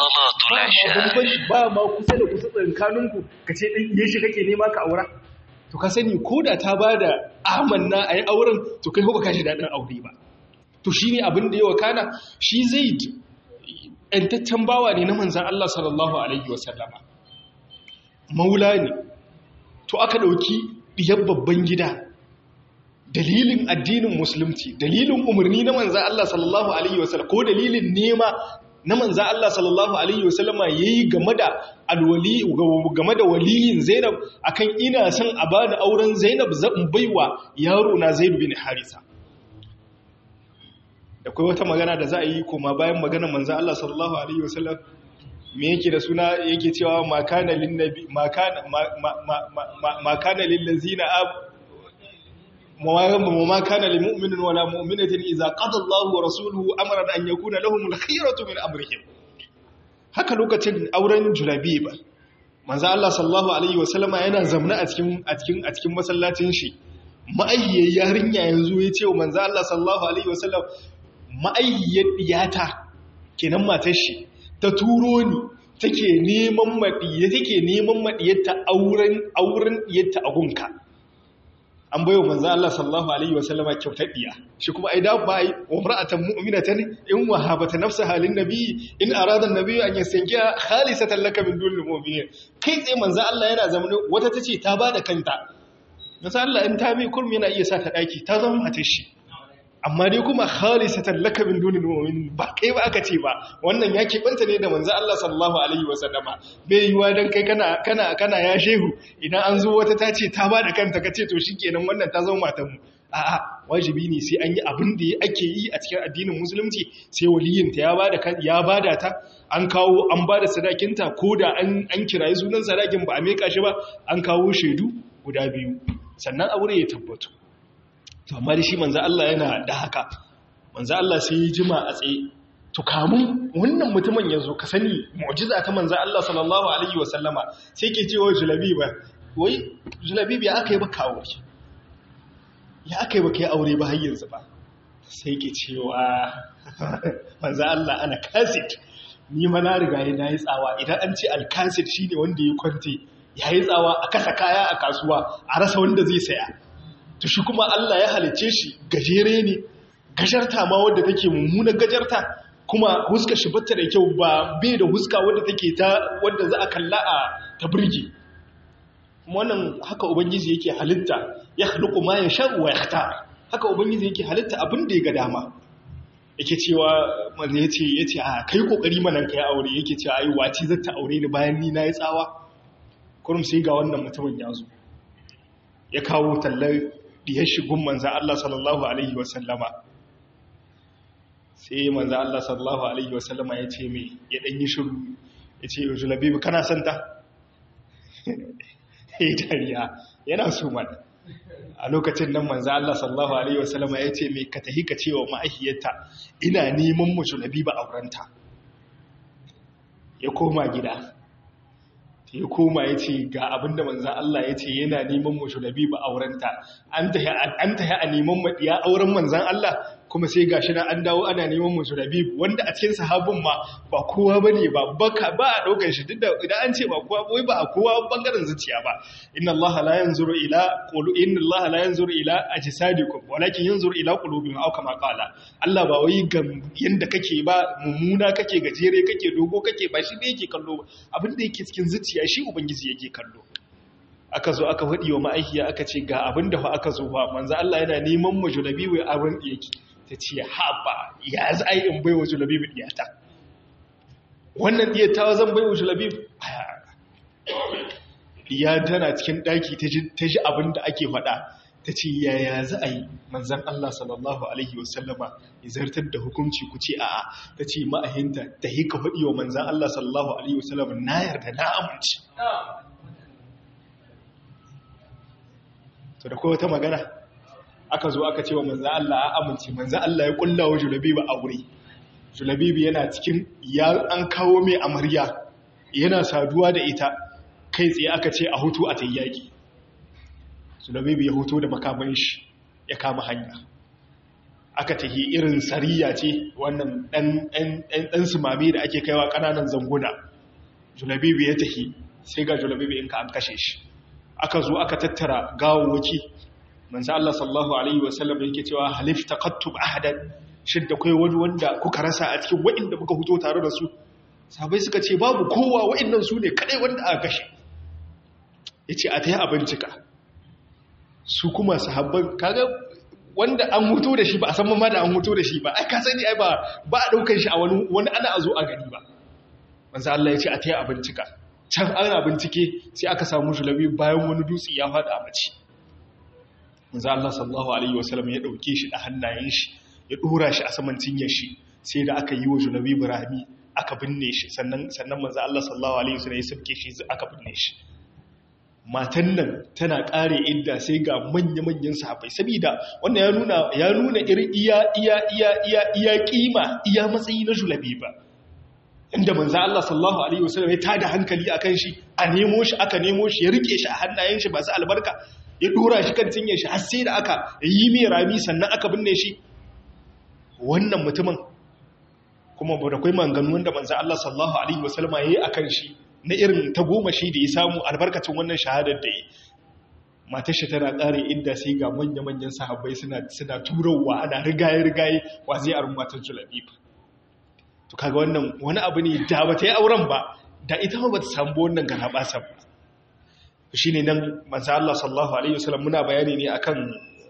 ba ma kusa da kusa tsankaninku ka ce ɗan shi kake nema ka aura to ka sani ko da ta ba da amanna a yi auren to kai ba ka shi daɗin aure ba to shi ne abin da yawa kana shi zai ‘yantaccen bawa ne na manzan Allah sallallahu Alaihi wasallama maula ne to aka ɗauki ɗiyar babban gida dalilin addinin musulunci dalilin umarni na manzan Allah sallallahu Alaihi wasallam ko dalilin nema na manza Allah sallallahu Alaihi wasallama ya yi game da alwali game da waliyin Zainab akan ina son a bani auren Zainab zan baiwa yaro na Zaid bin Harisa da kai wata magana da za a yi koma bayan maganar manza Allah sallallahu Alaihi wasallam me yake da suna yake cewa makana lin nabi makana makana lil ladzina وما كان لمؤمن ولا مؤمنة إذا قضى الله ورسوله أمرا أن يكون لهم الخيرة من أمرهم haka lokacin auren julabi ba manzo Allah sallallahu alaihi wasallama yana zamna a cikin a cikin a cikin masallacin shi ma'ayyar yarinya yanzu ya ce wa manzo Allah sallallahu alaihi wasallam ma'ayyar diyata kenan matar shi ta turo ni take neman madiye take neman madiyarta auren auren diyarta a gunka an bayo manzo Allah sallallahu alaihi wasallama kyautar diya shi kuma ai da ba ai umra'atan mu'minatan in wahabata nafsaha lin nabi in arada an-nabi an yastankiha khalisatan laka min dunil mu'minin kai tsaye manzo Allah yana zamani wata tace ta bada kanta manzo Allah in ta mai kurmi yana iya sa ta daki ta zama matar shi amma dai kuma khalisatan laka min dunil mu'minin ba kai ba aka ce ba wannan ya keɓanta ne da manzo Allah sallallahu alaihi wasallama bai yiwa dan kai kana kana kana ya shehu idan an zo wata ta ce ta ba da kanta ka ce to shikenan wannan ta zama matan mu a'a wajibi ne sai an yi abin da ake yi a cikin addinin musulunci sai waliyinta ya bada ya bada ta an kawo an bada sadakinta ko da an an kirayi sunan sadakin ba a meka shi ba an kawo shaidu guda biyu sannan aure ya tabbatu to amma da shi manzo Allah yana da haka manzo Allah sai ya jima a tsaye to kamun wannan mutumin ya zo ka sani mu'jiza ta manzo Allah sallallahu alaihi wasallama sai ke cewa julabiba wai julabiba ya aka yi baka aure ya aka yi baka yi aure ba har yanzu ba sai ke cewa manzo Allah ana kasit ni ma na riga na yi tsawa idan an ce alkasit shine wanda ya kwante ya yi tsawa a kasa kaya a kasuwa a rasa wanda zai saya to shi kuma Allah ya halicce shi gajere ne gajarta ma wadda take mummunar gajarta kuma huska shi batta da kyau ba bai da huska wadda take ta wadda za a kalla a ta birge wannan haka ubangiji yake halitta ya khluqu ma yasha wa yakhtar haka ubangiji yake halitta abin da ya ga dama yake cewa manzo yace yace a kai kokari manan kai aure yake cewa ai waci zata aure ni bayan ni nayi tsawa kurum sai ga wannan mutumin ya zo ya kawo tallar diyar shigun manzo Allah sallallahu alaihi wasallama sai manzo Allah sallallahu alaihi wasallama ya ce mai ya dan yi shiru ya ce yau labibu kana son ta ya dariya yana so mana a lokacin nan manzo Allah sallallahu alaihi wasallama ya ce mai ka tahi ka cewa ma'ahiyarta ina neman mu labibu aurenta ya koma gida ya koma ya ce ga abinda manzan Allah ya ce yana neman mu labibu aurenta an tahi a neman maɗiya auren manzan Allah kuma sai ga shi na an dawo ana neman mu labibu wanda a cikin sahabin ma ba kowa ba ne ba baka ba a ɗaukar shi duk da idan an ce ba kowa wai ba a kowa bangaren zuciya ba inna Allah la yanzuru ila qulu inna Allah la yanzuru ila ajsadikum walakin yanzuru ila qulubikum aw kama qala Allah ba wai ga yanda kake ba mummuna kake gajere kake dogo kake ba shi ne yake kallo abin da yake cikin zuciya shi ubangiji yake kallo aka zo aka faɗi wa ma'aikiya aka ce ga abin da fa aka zo ba manzo Allah yana neman mu julabi wai abin da yake ta ce haɓa ya za a yi in bai wa julabibu ɗiyata wannan ɗiyata zan bai wa julabibu ya tana cikin ɗaki ta ji abin da ake faɗa ta ce yaya za a yi manzan Allah sallallahu Alaihi wasallama ya zartar da hukunci ku ce a'a ta ce ma'ahinta ta hika faɗi wa manzan Allah sallallahu Alaihi wasallama na yarda na amince to da kowa ta magana aka zo aka ce wa manzan Allah a amince manzan Allah ya kulla wa julabibu aure julabibu yana cikin ya an kawo mai amarya yana saduwa da ita kai tsaye aka ce a hutu a tayyaki julabibu ya hutu da makaman shi ya kama hanya aka tahi irin sariya ce wannan ɗan sumame da ake kaiwa ƙananan zanguna julabibu ya tahi sai ga julabibu in ka an kashe shi aka zo aka tattara gawawaki manzo Allah sallallahu alaihi wasallam yake cewa halif taqattub ahadan shidda kai wani wanda kuka rasa a cikin wa'inda muka fito tare da su sahabbai suka ce babu kowa wa'innan su ne kadai wanda aka kashe yace a tayi abincika su kuma sahabban kaga wanda an huto da shi ba a san ma da an huto da shi ba ai ka sani ai ba ba a daukar shi a wani wani ana azo a gani ba manzo Allah yace a tayi abincika can ana bincike sai aka samu julabi bayan wani dutse ya fada a mace manzo Allah sallallahu alaihi wasallam ya dauke shi da hannayen shi ya dora shi a saman cinyar shi sai da aka yi wa Junabi Ibrahimi aka binne shi sannan sannan manzo Allah sallallahu alaihi wasallam ya sabke shi aka binne shi matan nan tana kare idda sai ga manya-manyan sahabbai saboda wannan ya nuna ya nuna irin iya iya iya iya iya kima iya matsayi na Julabi ba inda manzo Allah sallallahu alaihi wasallam ya tada hankali akan shi a nemo shi aka nemo shi ya rike shi a hannayen shi ba su albarka ya dora shi kan cinye shi har sai da aka yi mai rami sannan aka binne shi wannan mutumin kuma ba da kai manganu wanda manzo Allah sallallahu alaihi wasallam yayi akan shi na irin ta goma shi da ya samu albarkacin wannan shahadar da yi matar shi tana ƙare inda sai ga manya-manyan sahabbai suna suna turawa ana rigaye-rigaye wa zai arin matar julabib to kaga wannan wani abu ne da ba ta yi auren ba da ita ba ta samu wannan garabasa ba shi ne nan manzo Allah sallallahu alaihi wasallam muna bayani ne akan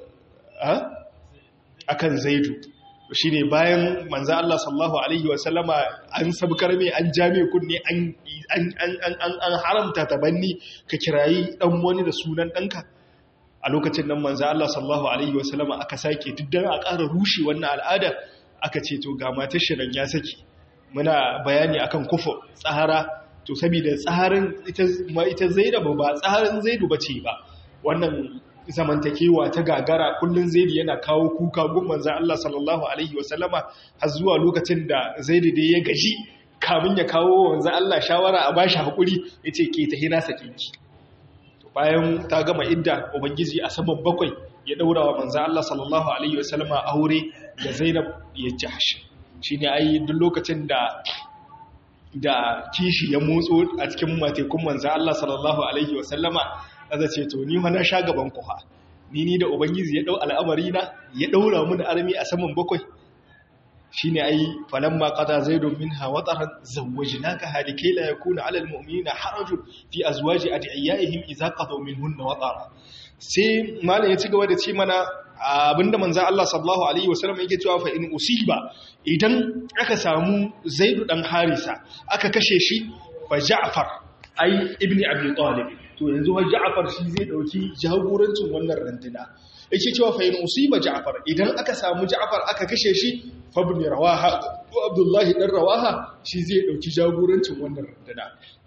akan zaidu shi ne bayan manzo Allah sallallahu alaihi wasallama an sabkar mai an jame kunne an haramta tabanni ka kirayi dan wani da sunan danka a lokacin nan manzo Allah sallallahu alaihi wasallama aka sake duk dan a ƙara rushe wannan al'ada aka ce to ga matar shirin ya saki muna bayani akan kufu tsahara to saboda tsaharin ita ita Zainab ba tsaharin Zaidu bace ba wannan zamantakewa ta gagara kullun zaidi yana kawo kuka gun manzan Allah sallallahu alaihi wasallama har zuwa lokacin da zaidi dai ya gaji kamun ya kawo manzan Allah shawara a bashi hakuri yace ke ta hina sakinki bayan ta gama idda ubangiji a saman bakwai ya daura wa manzan Allah sallallahu alaihi wasallama aure da Zainab ya jahsh shine ai duk lokacin da da kishi ya motso a cikin matekun manzan Allah sallallahu alaihi wasallama aza ce to ni ma na sha gaban kuha ni ni da ubangiji ya dau al'amari na ya daura mun armi a saman bakwai shine ai falamma qada zaidun minha wataran zawwajnaka halikai la yakuna 'ala almu'minina harajun fi azwaji adiyaihim idza qadaw minhunna watara sai malam ya ci gaba da ce mana abinda manzo Allah sallallahu alaihi wasallam yake cewa fa in usiba idan aka samu zaidu dan harisa aka kashe shi fa ja'far ai ibni abi talib to yanzu wa Ja'far shi zai dauki jagorancin wannan randuna yake cewa fa in usiba Ja'far idan aka samu Ja'far aka kashe shi fa ibn Rawaha ko Abdullahi dan Rawaha shi zai dauki jagorancin wannan randuna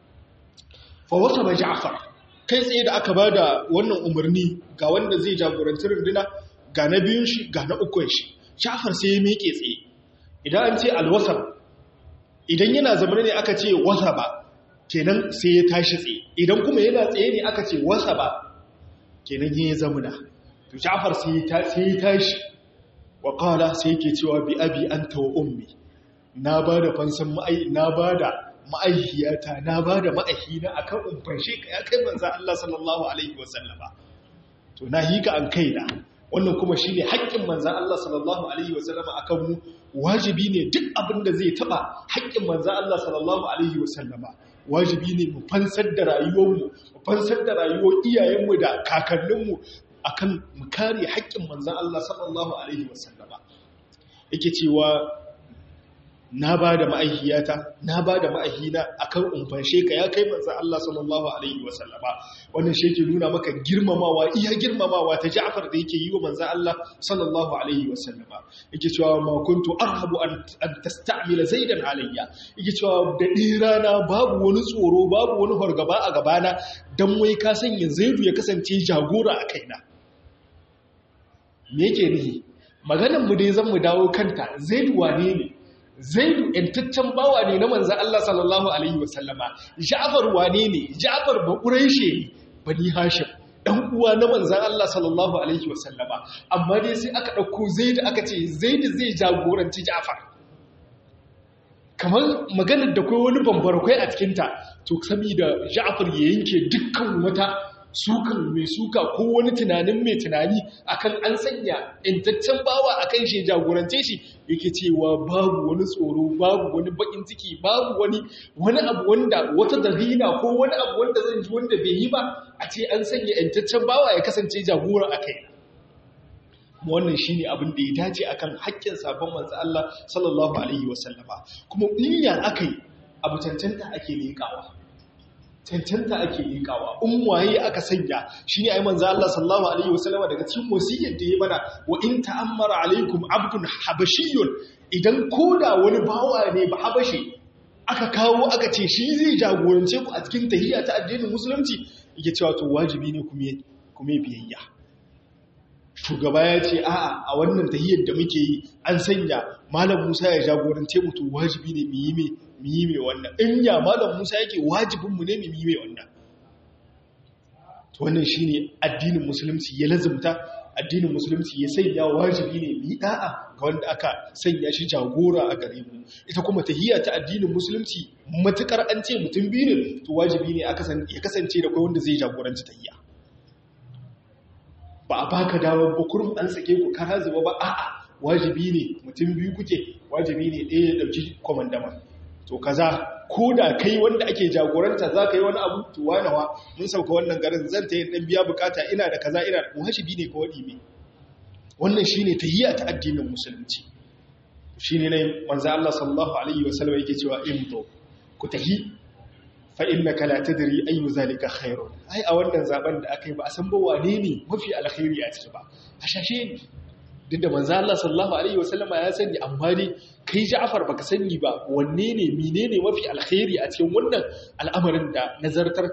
fa wasaba Ja'far kai tsaye da aka bada wannan umarni ga wanda zai jagoranci randuna ga na biyun shi ga na ukun shi Ja'far sai ya miƙe tsaye idan an ce alwasab idan yana zamana ne aka ce wasaba kenan sai ya tashi tsaye idan kuma yana tsaye ne aka ce wasa ba kenan ya zamuna to jafar sai ya tashi wa kala sai yake cewa bi abi anta wa ummi na ba da fansan ma'ai na ba da ma'aihiyata na ba da ma'aihina akan umfanshe ka ya kai manzo Allah sallallahu alaihi wasallama to na hika an kaina wannan kuma shine haƙƙin manzo Allah sallallahu alaihi wasallama akan mu wajibi ne duk abin da zai taba haƙƙin manzo Allah sallallahu alaihi wasallama wajibi ne mu fansar da rayuwarmu mu fansar da rayuwar iyayenmu da kakanninmu akan mu kare haƙƙin manzon Allah sallallahu alaihi wasallama yake cewa na ba da ma'aihiyata na ba da ma'aihina akan umfanshe ka ya kai manzon Allah sallallahu alaihi wasallama wannan shi yake nuna maka girmamawa iya girmamawa ta Ja'far da yake yi wa manzon Allah sallallahu alaihi wasallama yake cewa ma kuntu arhabu an an tasta'mila zaidan alayya yake cewa da dirana babu wani tsoro babu wani fargaba a gabana dan wai ka sanya zaidu ya kasance jagora a kaina me yake nihi maganar mu dai zan mu dawo kanta zaidu wane ne zaidu ‘yantaccen bawa ne na manzan Allah sallallahu Alaihi wasallama, ja'afar wane ne, ja'afar ba ƙuraishe ne, bani hashim, ɗan uwa na manzan Allah sallallahu Alaihi wasallama, amma dai sai aka ɗauko zaidu aka ce zaidu zai jagoranci ja'afar. Kamar maganar da kai wani bambarkwai a cikinta, to saboda ja'afar ya yanke dukkan wata sukan mai suka ko wani tunanin mai tunani akan an sanya intaccen bawa akan shi jagorance shi yake cewa babu wani tsoro babu wani bakin ciki babu wani wani abu wanda wata dalila ko wani abu wanda zan ji wanda bai yi ba a ce an sanya intaccen bawa ya kasance jagora a kai wannan shine abin da ya dace akan haƙƙin sabon manzo Allah sallallahu alaihi wasallama kuma in ya akai abu cancanta ake leƙawa cancanta ake likawa in waye aka sanya shi ne ai manzo Allah sallallahu alaihi wasallama daga cikin wasiyyar da ya mana wa in ta'ammara alaikum abdun habashiyyun idan koda wani bawa ne ba habashi aka kawo aka ce shi zai jagorance ku a cikin tahiyya ta addinin musulunci yake cewa to wajibi ne kuma kuma biyayya shugaba ya ce a'a a wannan tahiyyar da muke yi an sanya malam Musa ya jagorance mu to wajibi ne mu yi mai mu yi mai wannan in ya malam Musa yake wajibinmu ne mu yi mai wannan wannan shine addinin musulunci ya lazumta addinin musulunci ya sanya wajibi ne mu yi da'a ga wanda aka sanya shi jagora a gare mu ita kuma tahiyya ta addinin musulunci matukar an ce mutum biyu ne to wajibi ne ya kasance da kai wanda zai jagoranci tahiyya ba a baka damar bukurum an sake ku kara zuba ba a'a wajibi ne mutum biyu kuke wajibi ne ɗaya ya ɗauki kwamandama to kaza ko da kai wanda ake jagoranta za ka yi wani abu to wanawa mun sauka wannan garin zan ta yi ɗan biya bukata ina da kaza ina da wajibi ne ka waɗi ne wannan shi ne tahiyya ta addinin musulunci shi ne nai manzo Allah sallallahu alaihi wasallam yake cewa imto ku tahi fa innaka la tadri ayu zalika khairun ai a wannan zaben da aka yi ba a san ba wane ne mafi alkhairi a ciki ba a shashe ne duk da manzo Allah sallallahu alaihi wasallama ya sani amma dai kai Ja'far baka sani ba wanne ne menene mafi alkhairi a cikin wannan al'amarin da nazartar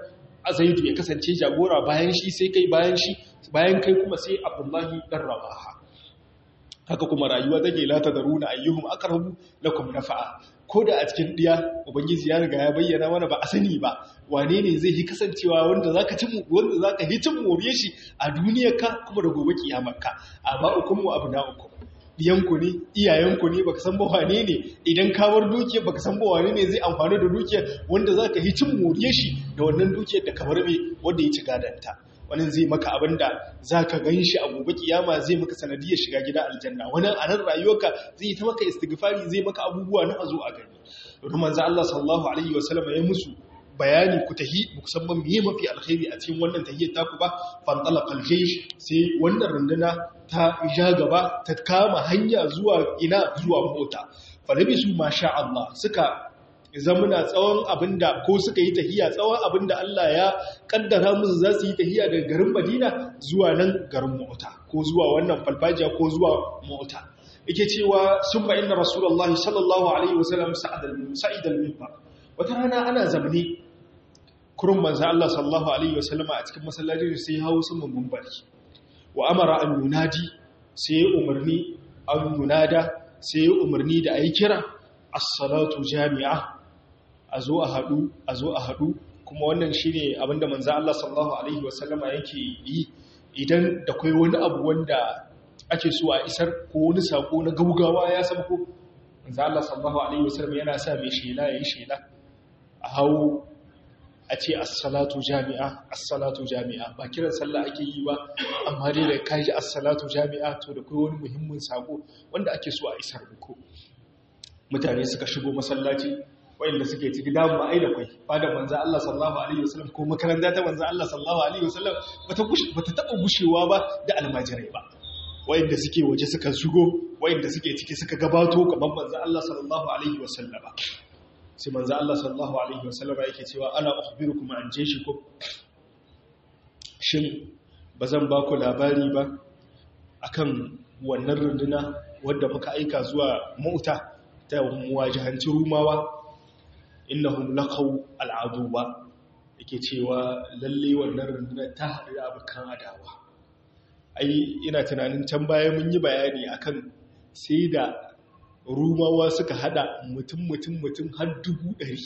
zaidu ya kasance jagora bayan shi sai kai bayan shi bayan kai kuma sai abdullahi dan rawaha haka kuma rayuwa take la tadaruna ayyuhum aqrabu lakum nafa'a ko da a cikin diya ubangiji ya riga ya bayyana mana ba a sani ba wane ne zai yi kasancewa wanda zaka ci wanda zaka yi cin moriye shi a duniyar ka kuma da gobe kiyamar ka amma ukum wa abna'ukum diyanku ne iyayenku ne baka san ba wane ne idan ka bar dukiyar baka san ba wane ne zai amfani da dukiyar wanda zaka yi cin moriye shi da wannan dukiyar da kamar me wanda ya ci gadanta wani zai maka abin da za ka gan shi a gobe kiyama zai maka sanadiyar shiga gida aljanna wani a nan rayuwarka zai yi ta maka istighfari zai maka abubuwa na azo a gani don manzo Allah sallallahu alaihi wasallam ya musu bayani ku tahi musamman miye mafi alkhairi a cikin wannan tahiyyar taku ba fantalaq aljaysh sai wannan runduna ta ja gaba ta kama hanya zuwa ina zuwa mota falabisu masha Allah suka zamuna tsawon abinda ko suka yi tahiya tsawon abinda Allah ya kaddara musu za su yi tahiya daga garin Madina zuwa nan garin Mota ko zuwa wannan falfajiya ko zuwa Mota yake cewa sun ba inna rasulullahi sallallahu alaihi wasallam sa'id al-minbar wata rana ana zamne kurun manzo Allah sallallahu alaihi wasallam a cikin masallaci sai ya hawo sun minbari wa amara an yunadi sai umarni an yunada sai umarni da ayi kira as-salatu jami'a a zo a haɗu a zo a haɗu kuma wannan shi ne abinda manzan Allah sallallahu Alaihi wasallama yake yi idan da kwai wani abu wanda ake so a isar ko wani sako na gaugawa ya ko manzan Allah sallallahu Alaihi wasallama yana sa mai shela ya yi shela a hau a ce assalatu jami'a assalatu jami'a ba kiran sallah ake yi ba amma dai da kaji assalatu jami'a to da kwai wani muhimmin sako wanda ake so a isar muku mutane suka shigo masallaci wayanda suke ciki damu ba ai da kwai ba da manzo Allah sallallahu alaihi wasallam ko makaranta ta manzo Allah sallallahu alaihi wasallam bata gushi bata taba gushewa ba da almajirai ba wayanda suke waje suka shigo wayanda suke ciki suka gabato gaban manzo Allah sallallahu alaihi wasallam sai manzo Allah sallallahu alaihi wasallam yake cewa ana ukhbirukum an jayshikum shin bazan ba ku labari ba akan wannan runduna wadda muka aika zuwa mauta ta muwajahanci rumawa innahum laqaw al'aduwa yake cewa lalle wannan rundunar ta haɗu da abokan adawa ai ina tunanin can baya mun yi bayani akan sai da rumawa suka hada mutum mutum mutum har dubu ɗari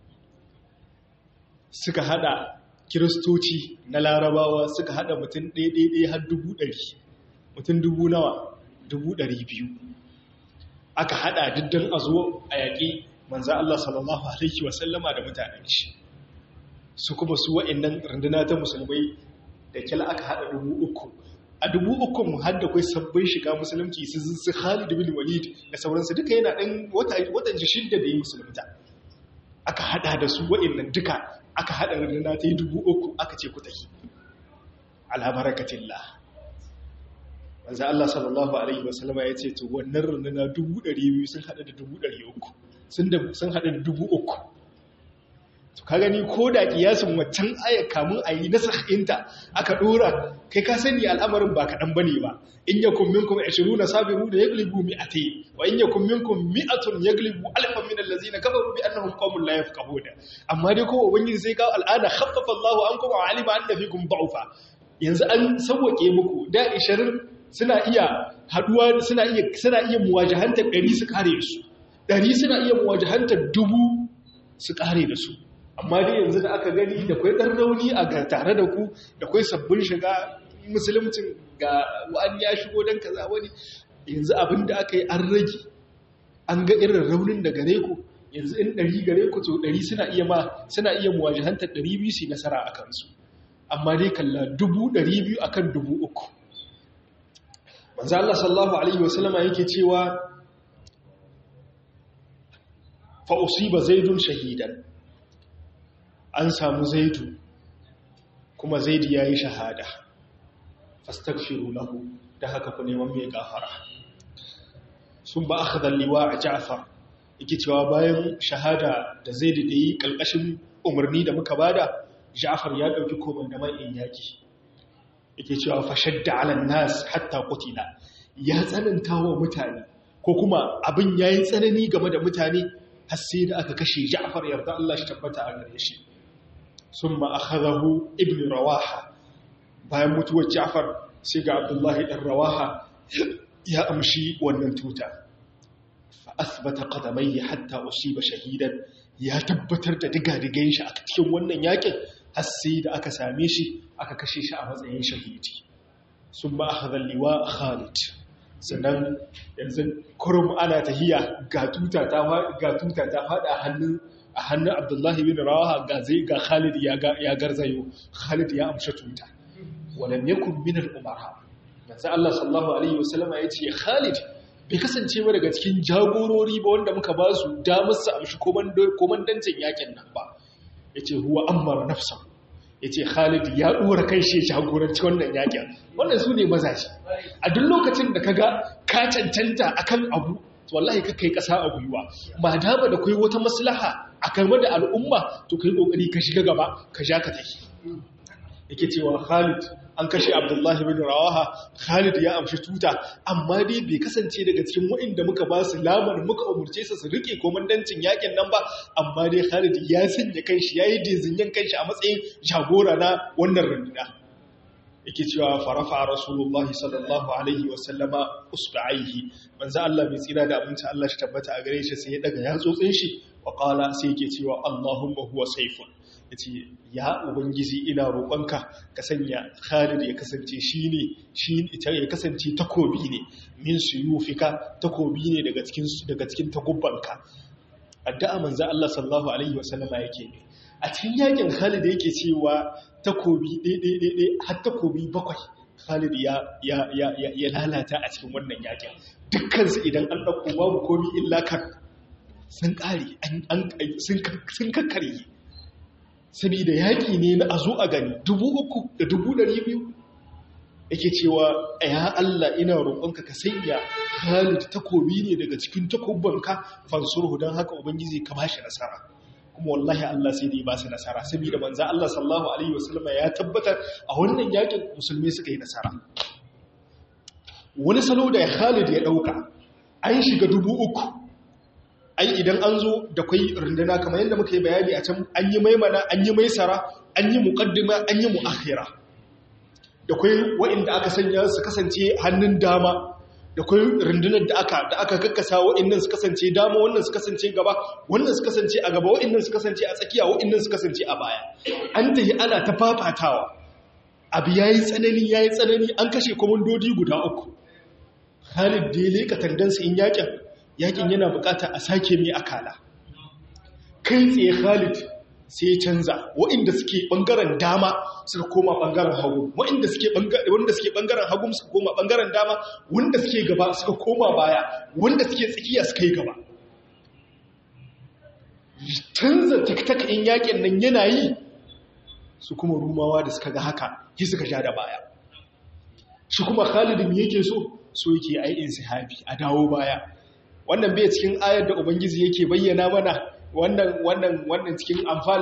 suka hada kiristoci na larabawa suka hada mutum ɗaiɗaiɗai har dubu ɗari mutum dubu nawa dubu ɗari biyu aka hada diddan a zo a yaƙi manzan Allah sallallahu Alaihi wasallama da mutanen shi su kuma su wa'innan runduna ta musulmai da kyala aka haɗa dubu uku a dubu uku mu hadda kai sabbin shiga musulunci su su Khalid bin Walid da sauransu duka yana ɗan watan shidda da yi musulunta aka haɗa da su wa'innan duka aka haɗa runduna ta yi dubu uku aka ce ku tafi ala barakatillah manzo Allah sallallahu alaihi wasallama ya ce to wannan runduna dubu ɗari biyu sun haɗa da dubu ɗari uku sun haɗa da dubu uku to ka gani ko da kiyasin waccan aya kamun a yi nasahinta aka ɗora kai ka sani al'amarin ba kaɗan ba ne ba in ya kun minkum ashiru na sabiru da ya glibu mi a te wa in ya kun minkum mi'atun ya glibu alfan min allazi na kafaru bi annahum qawmun la yafqahuna amma dai ko ubangiji sai kawo al'ada khaffafa Allahu ankum wa alima anna fikum da'ufa yanzu an sauwake muku da 20 suna iya haduwa suna iya suna iya muwajahantar 100 su kare su ɗari suna iya muwajahantar dubu su ƙare da su amma dai yanzu da aka gani da kwai ɗan rauni a ga tare da ku da kwai sabbin shiga musulmcin ga wani ya shigo don kaza wani yanzu abin da aka yi an rage an ga irin raunin da gare ku yanzu in ɗari gare ku to ɗari suna iya ma suna iya muwajahantar ɗari biyu su nasara a kansu amma dai kalla dubu ɗari biyu akan dubu uku manzo Allah sallallahu alaihi wasallama yake cewa fa'usiba zaidun shahidan an samu zaidu kuma zaidu ya yi shahada fastakfiru lahu da haka ku neman mai gafara sun ba aka zallewa a ja'far yake cewa bayan shahada da zaidu da yi ƙalƙashin umarni da muka bada ja'far ya ɗauki koman da ma'in yaƙi yake cewa fashadda alan nas hatta kutila ya tsananta wa mutane ko kuma abin ya yi tsanani game da mutane har sai da aka kashe Ja'far yarda Allah shi tabbata a gare shi summa akhadahu ibn rawaha bayan mutuwar Ja'far sai ga Abdullahi dan Rawaha ya amshi wannan tuta fa asbata qadamayhi hatta usiba shahidan ya tabbatar da digadigan shi a cikin wannan yakin har sai da aka same shi aka kashe shi a matsayin shahidi summa akhadha liwa Khalid sannan yanzu kurum ana tahiya ga tuta ta ga tuta ta fada hannun a hannun Abdullahi bin Rawaha ga zai ga Khalid ya ya garzayo Khalid ya amshi tuta walam yakun min al-umara manzo Allah sallallahu alaihi wasallama yace Khalid bai kasance ba daga cikin jagorori ba wanda muka ba su damar su amshi komandancin yakin nan ba yace huwa ammara nafsahu yace Khalid ya dora kai shi jagoranci wannan yakin wannan su ne mazaji a duk lokacin da kaga ka cancanta akan abu wallahi ka kai kasa a gwiwa ma dama da kai wata maslaha a game da al'umma to kai kokari ka shiga gaba ka ja ka tafi yake cewa Khalid an kashe Abdullahi bin Rawaha Khalid ya amshi tuta amma dai bai kasance daga cikin waɗanda muka ba su lamar muka umurce su su rike komandancin yakin nan ba amma dai Khalid ya sanya kanshi yayi dizinyan kanshi a matsayin jagora na wannan runduna yake cewa farafa rasulullahi sallallahu alaihi wa sallama usba'aihi manzo Allah mai tsira da abinci Allah shi tabbata a gare shi sai ya daga yatsotsin shi wa qala sai yake cewa Allahumma huwa sayfun ya ce ya ubangiji ina roƙonka ka sanya khalid ya kasance shi ne ya kasance takobi ne min su yufika takobi ne daga cikin daga cikin takubbanka addu'a manzo Allah sallallahu alaihi wasallama yake ne a cikin yakin khalid yake cewa takobi ɗaiɗaiɗaiɗai har takobi bakwai khalid ya ya ya ya lalata a cikin wannan yakin dukkan su idan an dauko babu komi illa kan sun kare sun kakkare saboda yaƙi ne na a zo a gani dubu uku da dubu ɗari biyu yake cewa ya Allah ina roƙonka ka sanya Khalid takobi ne daga cikin takobbanka fansurhu don haka ubangiji ka ba shi nasara kuma wallahi Allah sai da ya ba su nasara saboda manzo Allah sallallahu alaihi wasallam ya tabbatar a wannan yakin musulmi suka yi nasara wani salo da Khalid ya dauka an shiga dubu uku ai idan an zo da kwai runduna kamar yadda muka yi bayani a can an yi maimana an yi maisara an yi muqaddima an yi muakhira da kwai waɗanda aka sanya su kasance hannun dama da kwai rundunar da aka da aka kakkasa waɗannan su kasance dama wannan su kasance gaba wannan su kasance a gaba waɗannan su kasance a tsakiya waɗannan su kasance a baya an tahi ana ta fafatawa abu yayi tsanani yayi tsanani an kashe komandodi guda uku Khalid da ya leka tandansa in yakin yakin yana bukata a sake mai akala kai tsaye Khalid sai canza waɗanda suke ɓangaren dama suka koma ɓangaren hagu waɗanda suke wanda suke ɓangaren hagu suka koma ɓangaren dama wanda suke gaba suka koma baya wanda suke tsakiya suka yi gaba canza taktaka in yakin nan yana yi su kuma rumawa da suka ga haka yi suka sha da baya shi kuma Khalid me yake so so yake ai insihabi a dawo baya wannan bai cikin ayar da ubangiji yake bayyana mana wannan wannan wannan cikin amfal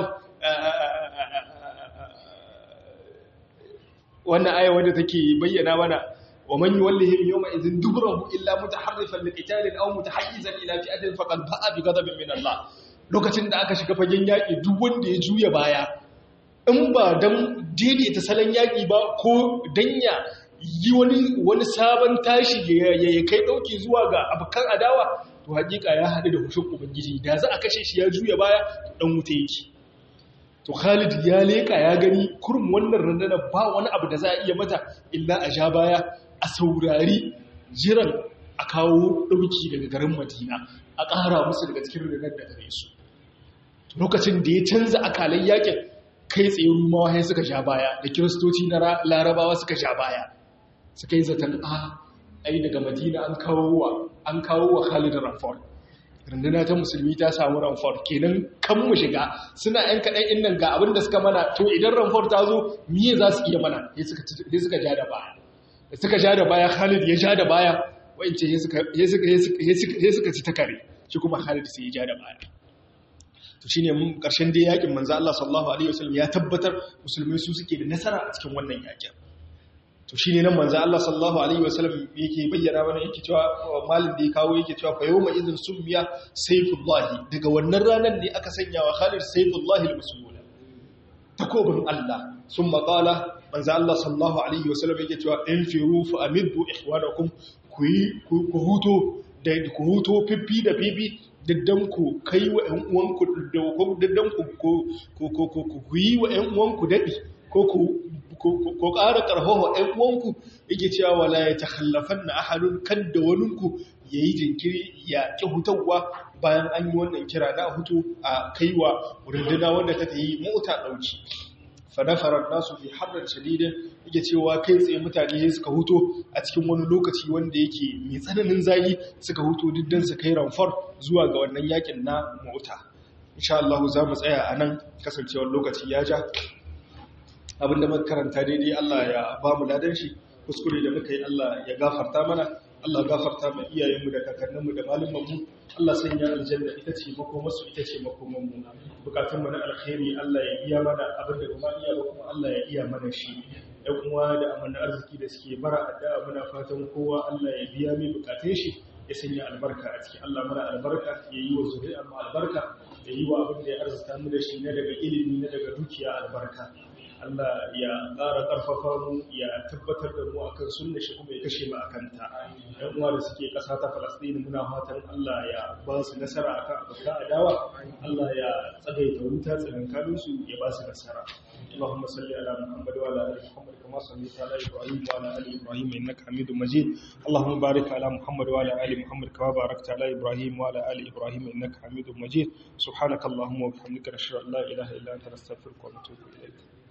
wannan ayar wanda take bayyana mana wa man yuwallihim yawma idhin dubrahu illa mutaharrifan liqitalin aw mutahayyizan ila fi'atin faqad ba'a bi ghadabin min Allah lokacin da aka shiga fagen yaki duk wanda ya juya baya in ba dan daidaita salon yaki ba ko danya yi wani wani sabon tashi ya kai dauki zuwa ga abokan adawa to hakika ya haɗu da hushin ubangiji da za a kashe shi ya juya baya dan wuta yake to Khalid ya leka ya gani kurum wannan rundunar ba wani abu da za a iya mata illa a ja baya a saurari jiran a kawo dauki daga garin Madina a ƙara musu daga cikin rundunar da gare su lokacin da ya canza akalan yakin kai tsaye rumawa sai suka ja baya da kiristoci na larabawa suka ja baya suka yi zaton a ai daga madina an kawo wa an kawo wa Khalid Ramford runduna ta musulmi ta samu Ramford kenan kan mu shiga suna yan kaɗan innan ga abin da suka mana to idan Ramford ta zo miye za su iya mana sai suka sai suka ja da baya da suka ja da baya Khalid ya ja da baya wayance sai suka sai suka ci ta kare shi kuma Khalid sai ya ja da baya to shine mun karshen dai yakin manzo Allah sallallahu alaihi wasallam ya tabbatar musulmai su suke da nasara a cikin wannan yakin to shi ne nan manzan Allah sallallahu Alaihi wasallam yake bayyana mana yake cewa malin da ya kawo yake cewa fa yau izin sun biya saifullahi daga wannan ranar ne aka sanya wa khalid saifullahi al-musulmuna takobin Allah sun maƙala manzo Allah sallallahu alaihi wasallam yake cewa in firu fa amiddu ikhwanakum ku yi ku huto da ku huto fiffi da fifi diddan ku kai wa ƴan uwanku diddan ku ku yi wa ƴan uwanku dadi ko ku ko ƙara ƙarfafa ‘yan uwanku yake cewa wala ya takhallafan na ahadun kan da waninku ya yi jinkiri ya ƙi hutawa bayan an yi wannan kira na hutu a kaiwa runduna wanda ta yi mota ɗauki fadafarar nasu fi harar shadidin yake cewa kai tsaye mutane suka huto a cikin wani lokaci wanda yake mai tsananin zayi suka huto diddan su kai ramfar zuwa ga wannan yakin na mota insha Allah za mu tsaya a nan kasancewar lokaci ya ja abinda muka karanta daidai Allah ya ba mu ladan shi kuskure da muka yi Allah ya gafarta mana Allah gafarta ma iyayenmu da kakanninmu da malumanmu Allah sanya aljanna ita ce makomarsu ita ce makomanmu bukatun mu na alkhairi Allah ya iya mana abinda kuma iya ba kuma Allah ya iya mana shi ɗan uwa da amana arziki da suke bara addu'a muna fatan kowa Allah ya biya mai bukatun shi ya sanya albarka a ciki Allah mana albarka ya yi wa zuri'ar mu albarka ya yi wa abin da ya arzuta mu da shi na daga ilimi na daga dukiya albarka Allah ya ƙara ƙarfafa mu ya tabbatar da mu akan sunna shi kuma ya kashe mu akan ta ɗan uwa da suke ƙasa ta Falastini muna fatan Allah ya ba su nasara akan abokan adawa Allah ya tsagaita wuta tsakankanin su ya ba su nasara اللهم صل على محمد وعلى ال محمد كما صليت على ابراهيم وعلى ال ابراهيم انك حميد مجيد اللهم بارك على محمد وعلى ال محمد كما باركت على ابراهيم وعلى ال ابراهيم انك حميد مجيد سبحانك اللهم وبحمدك نشهد ان لا اله الا انت نستغفرك ونتوب اليك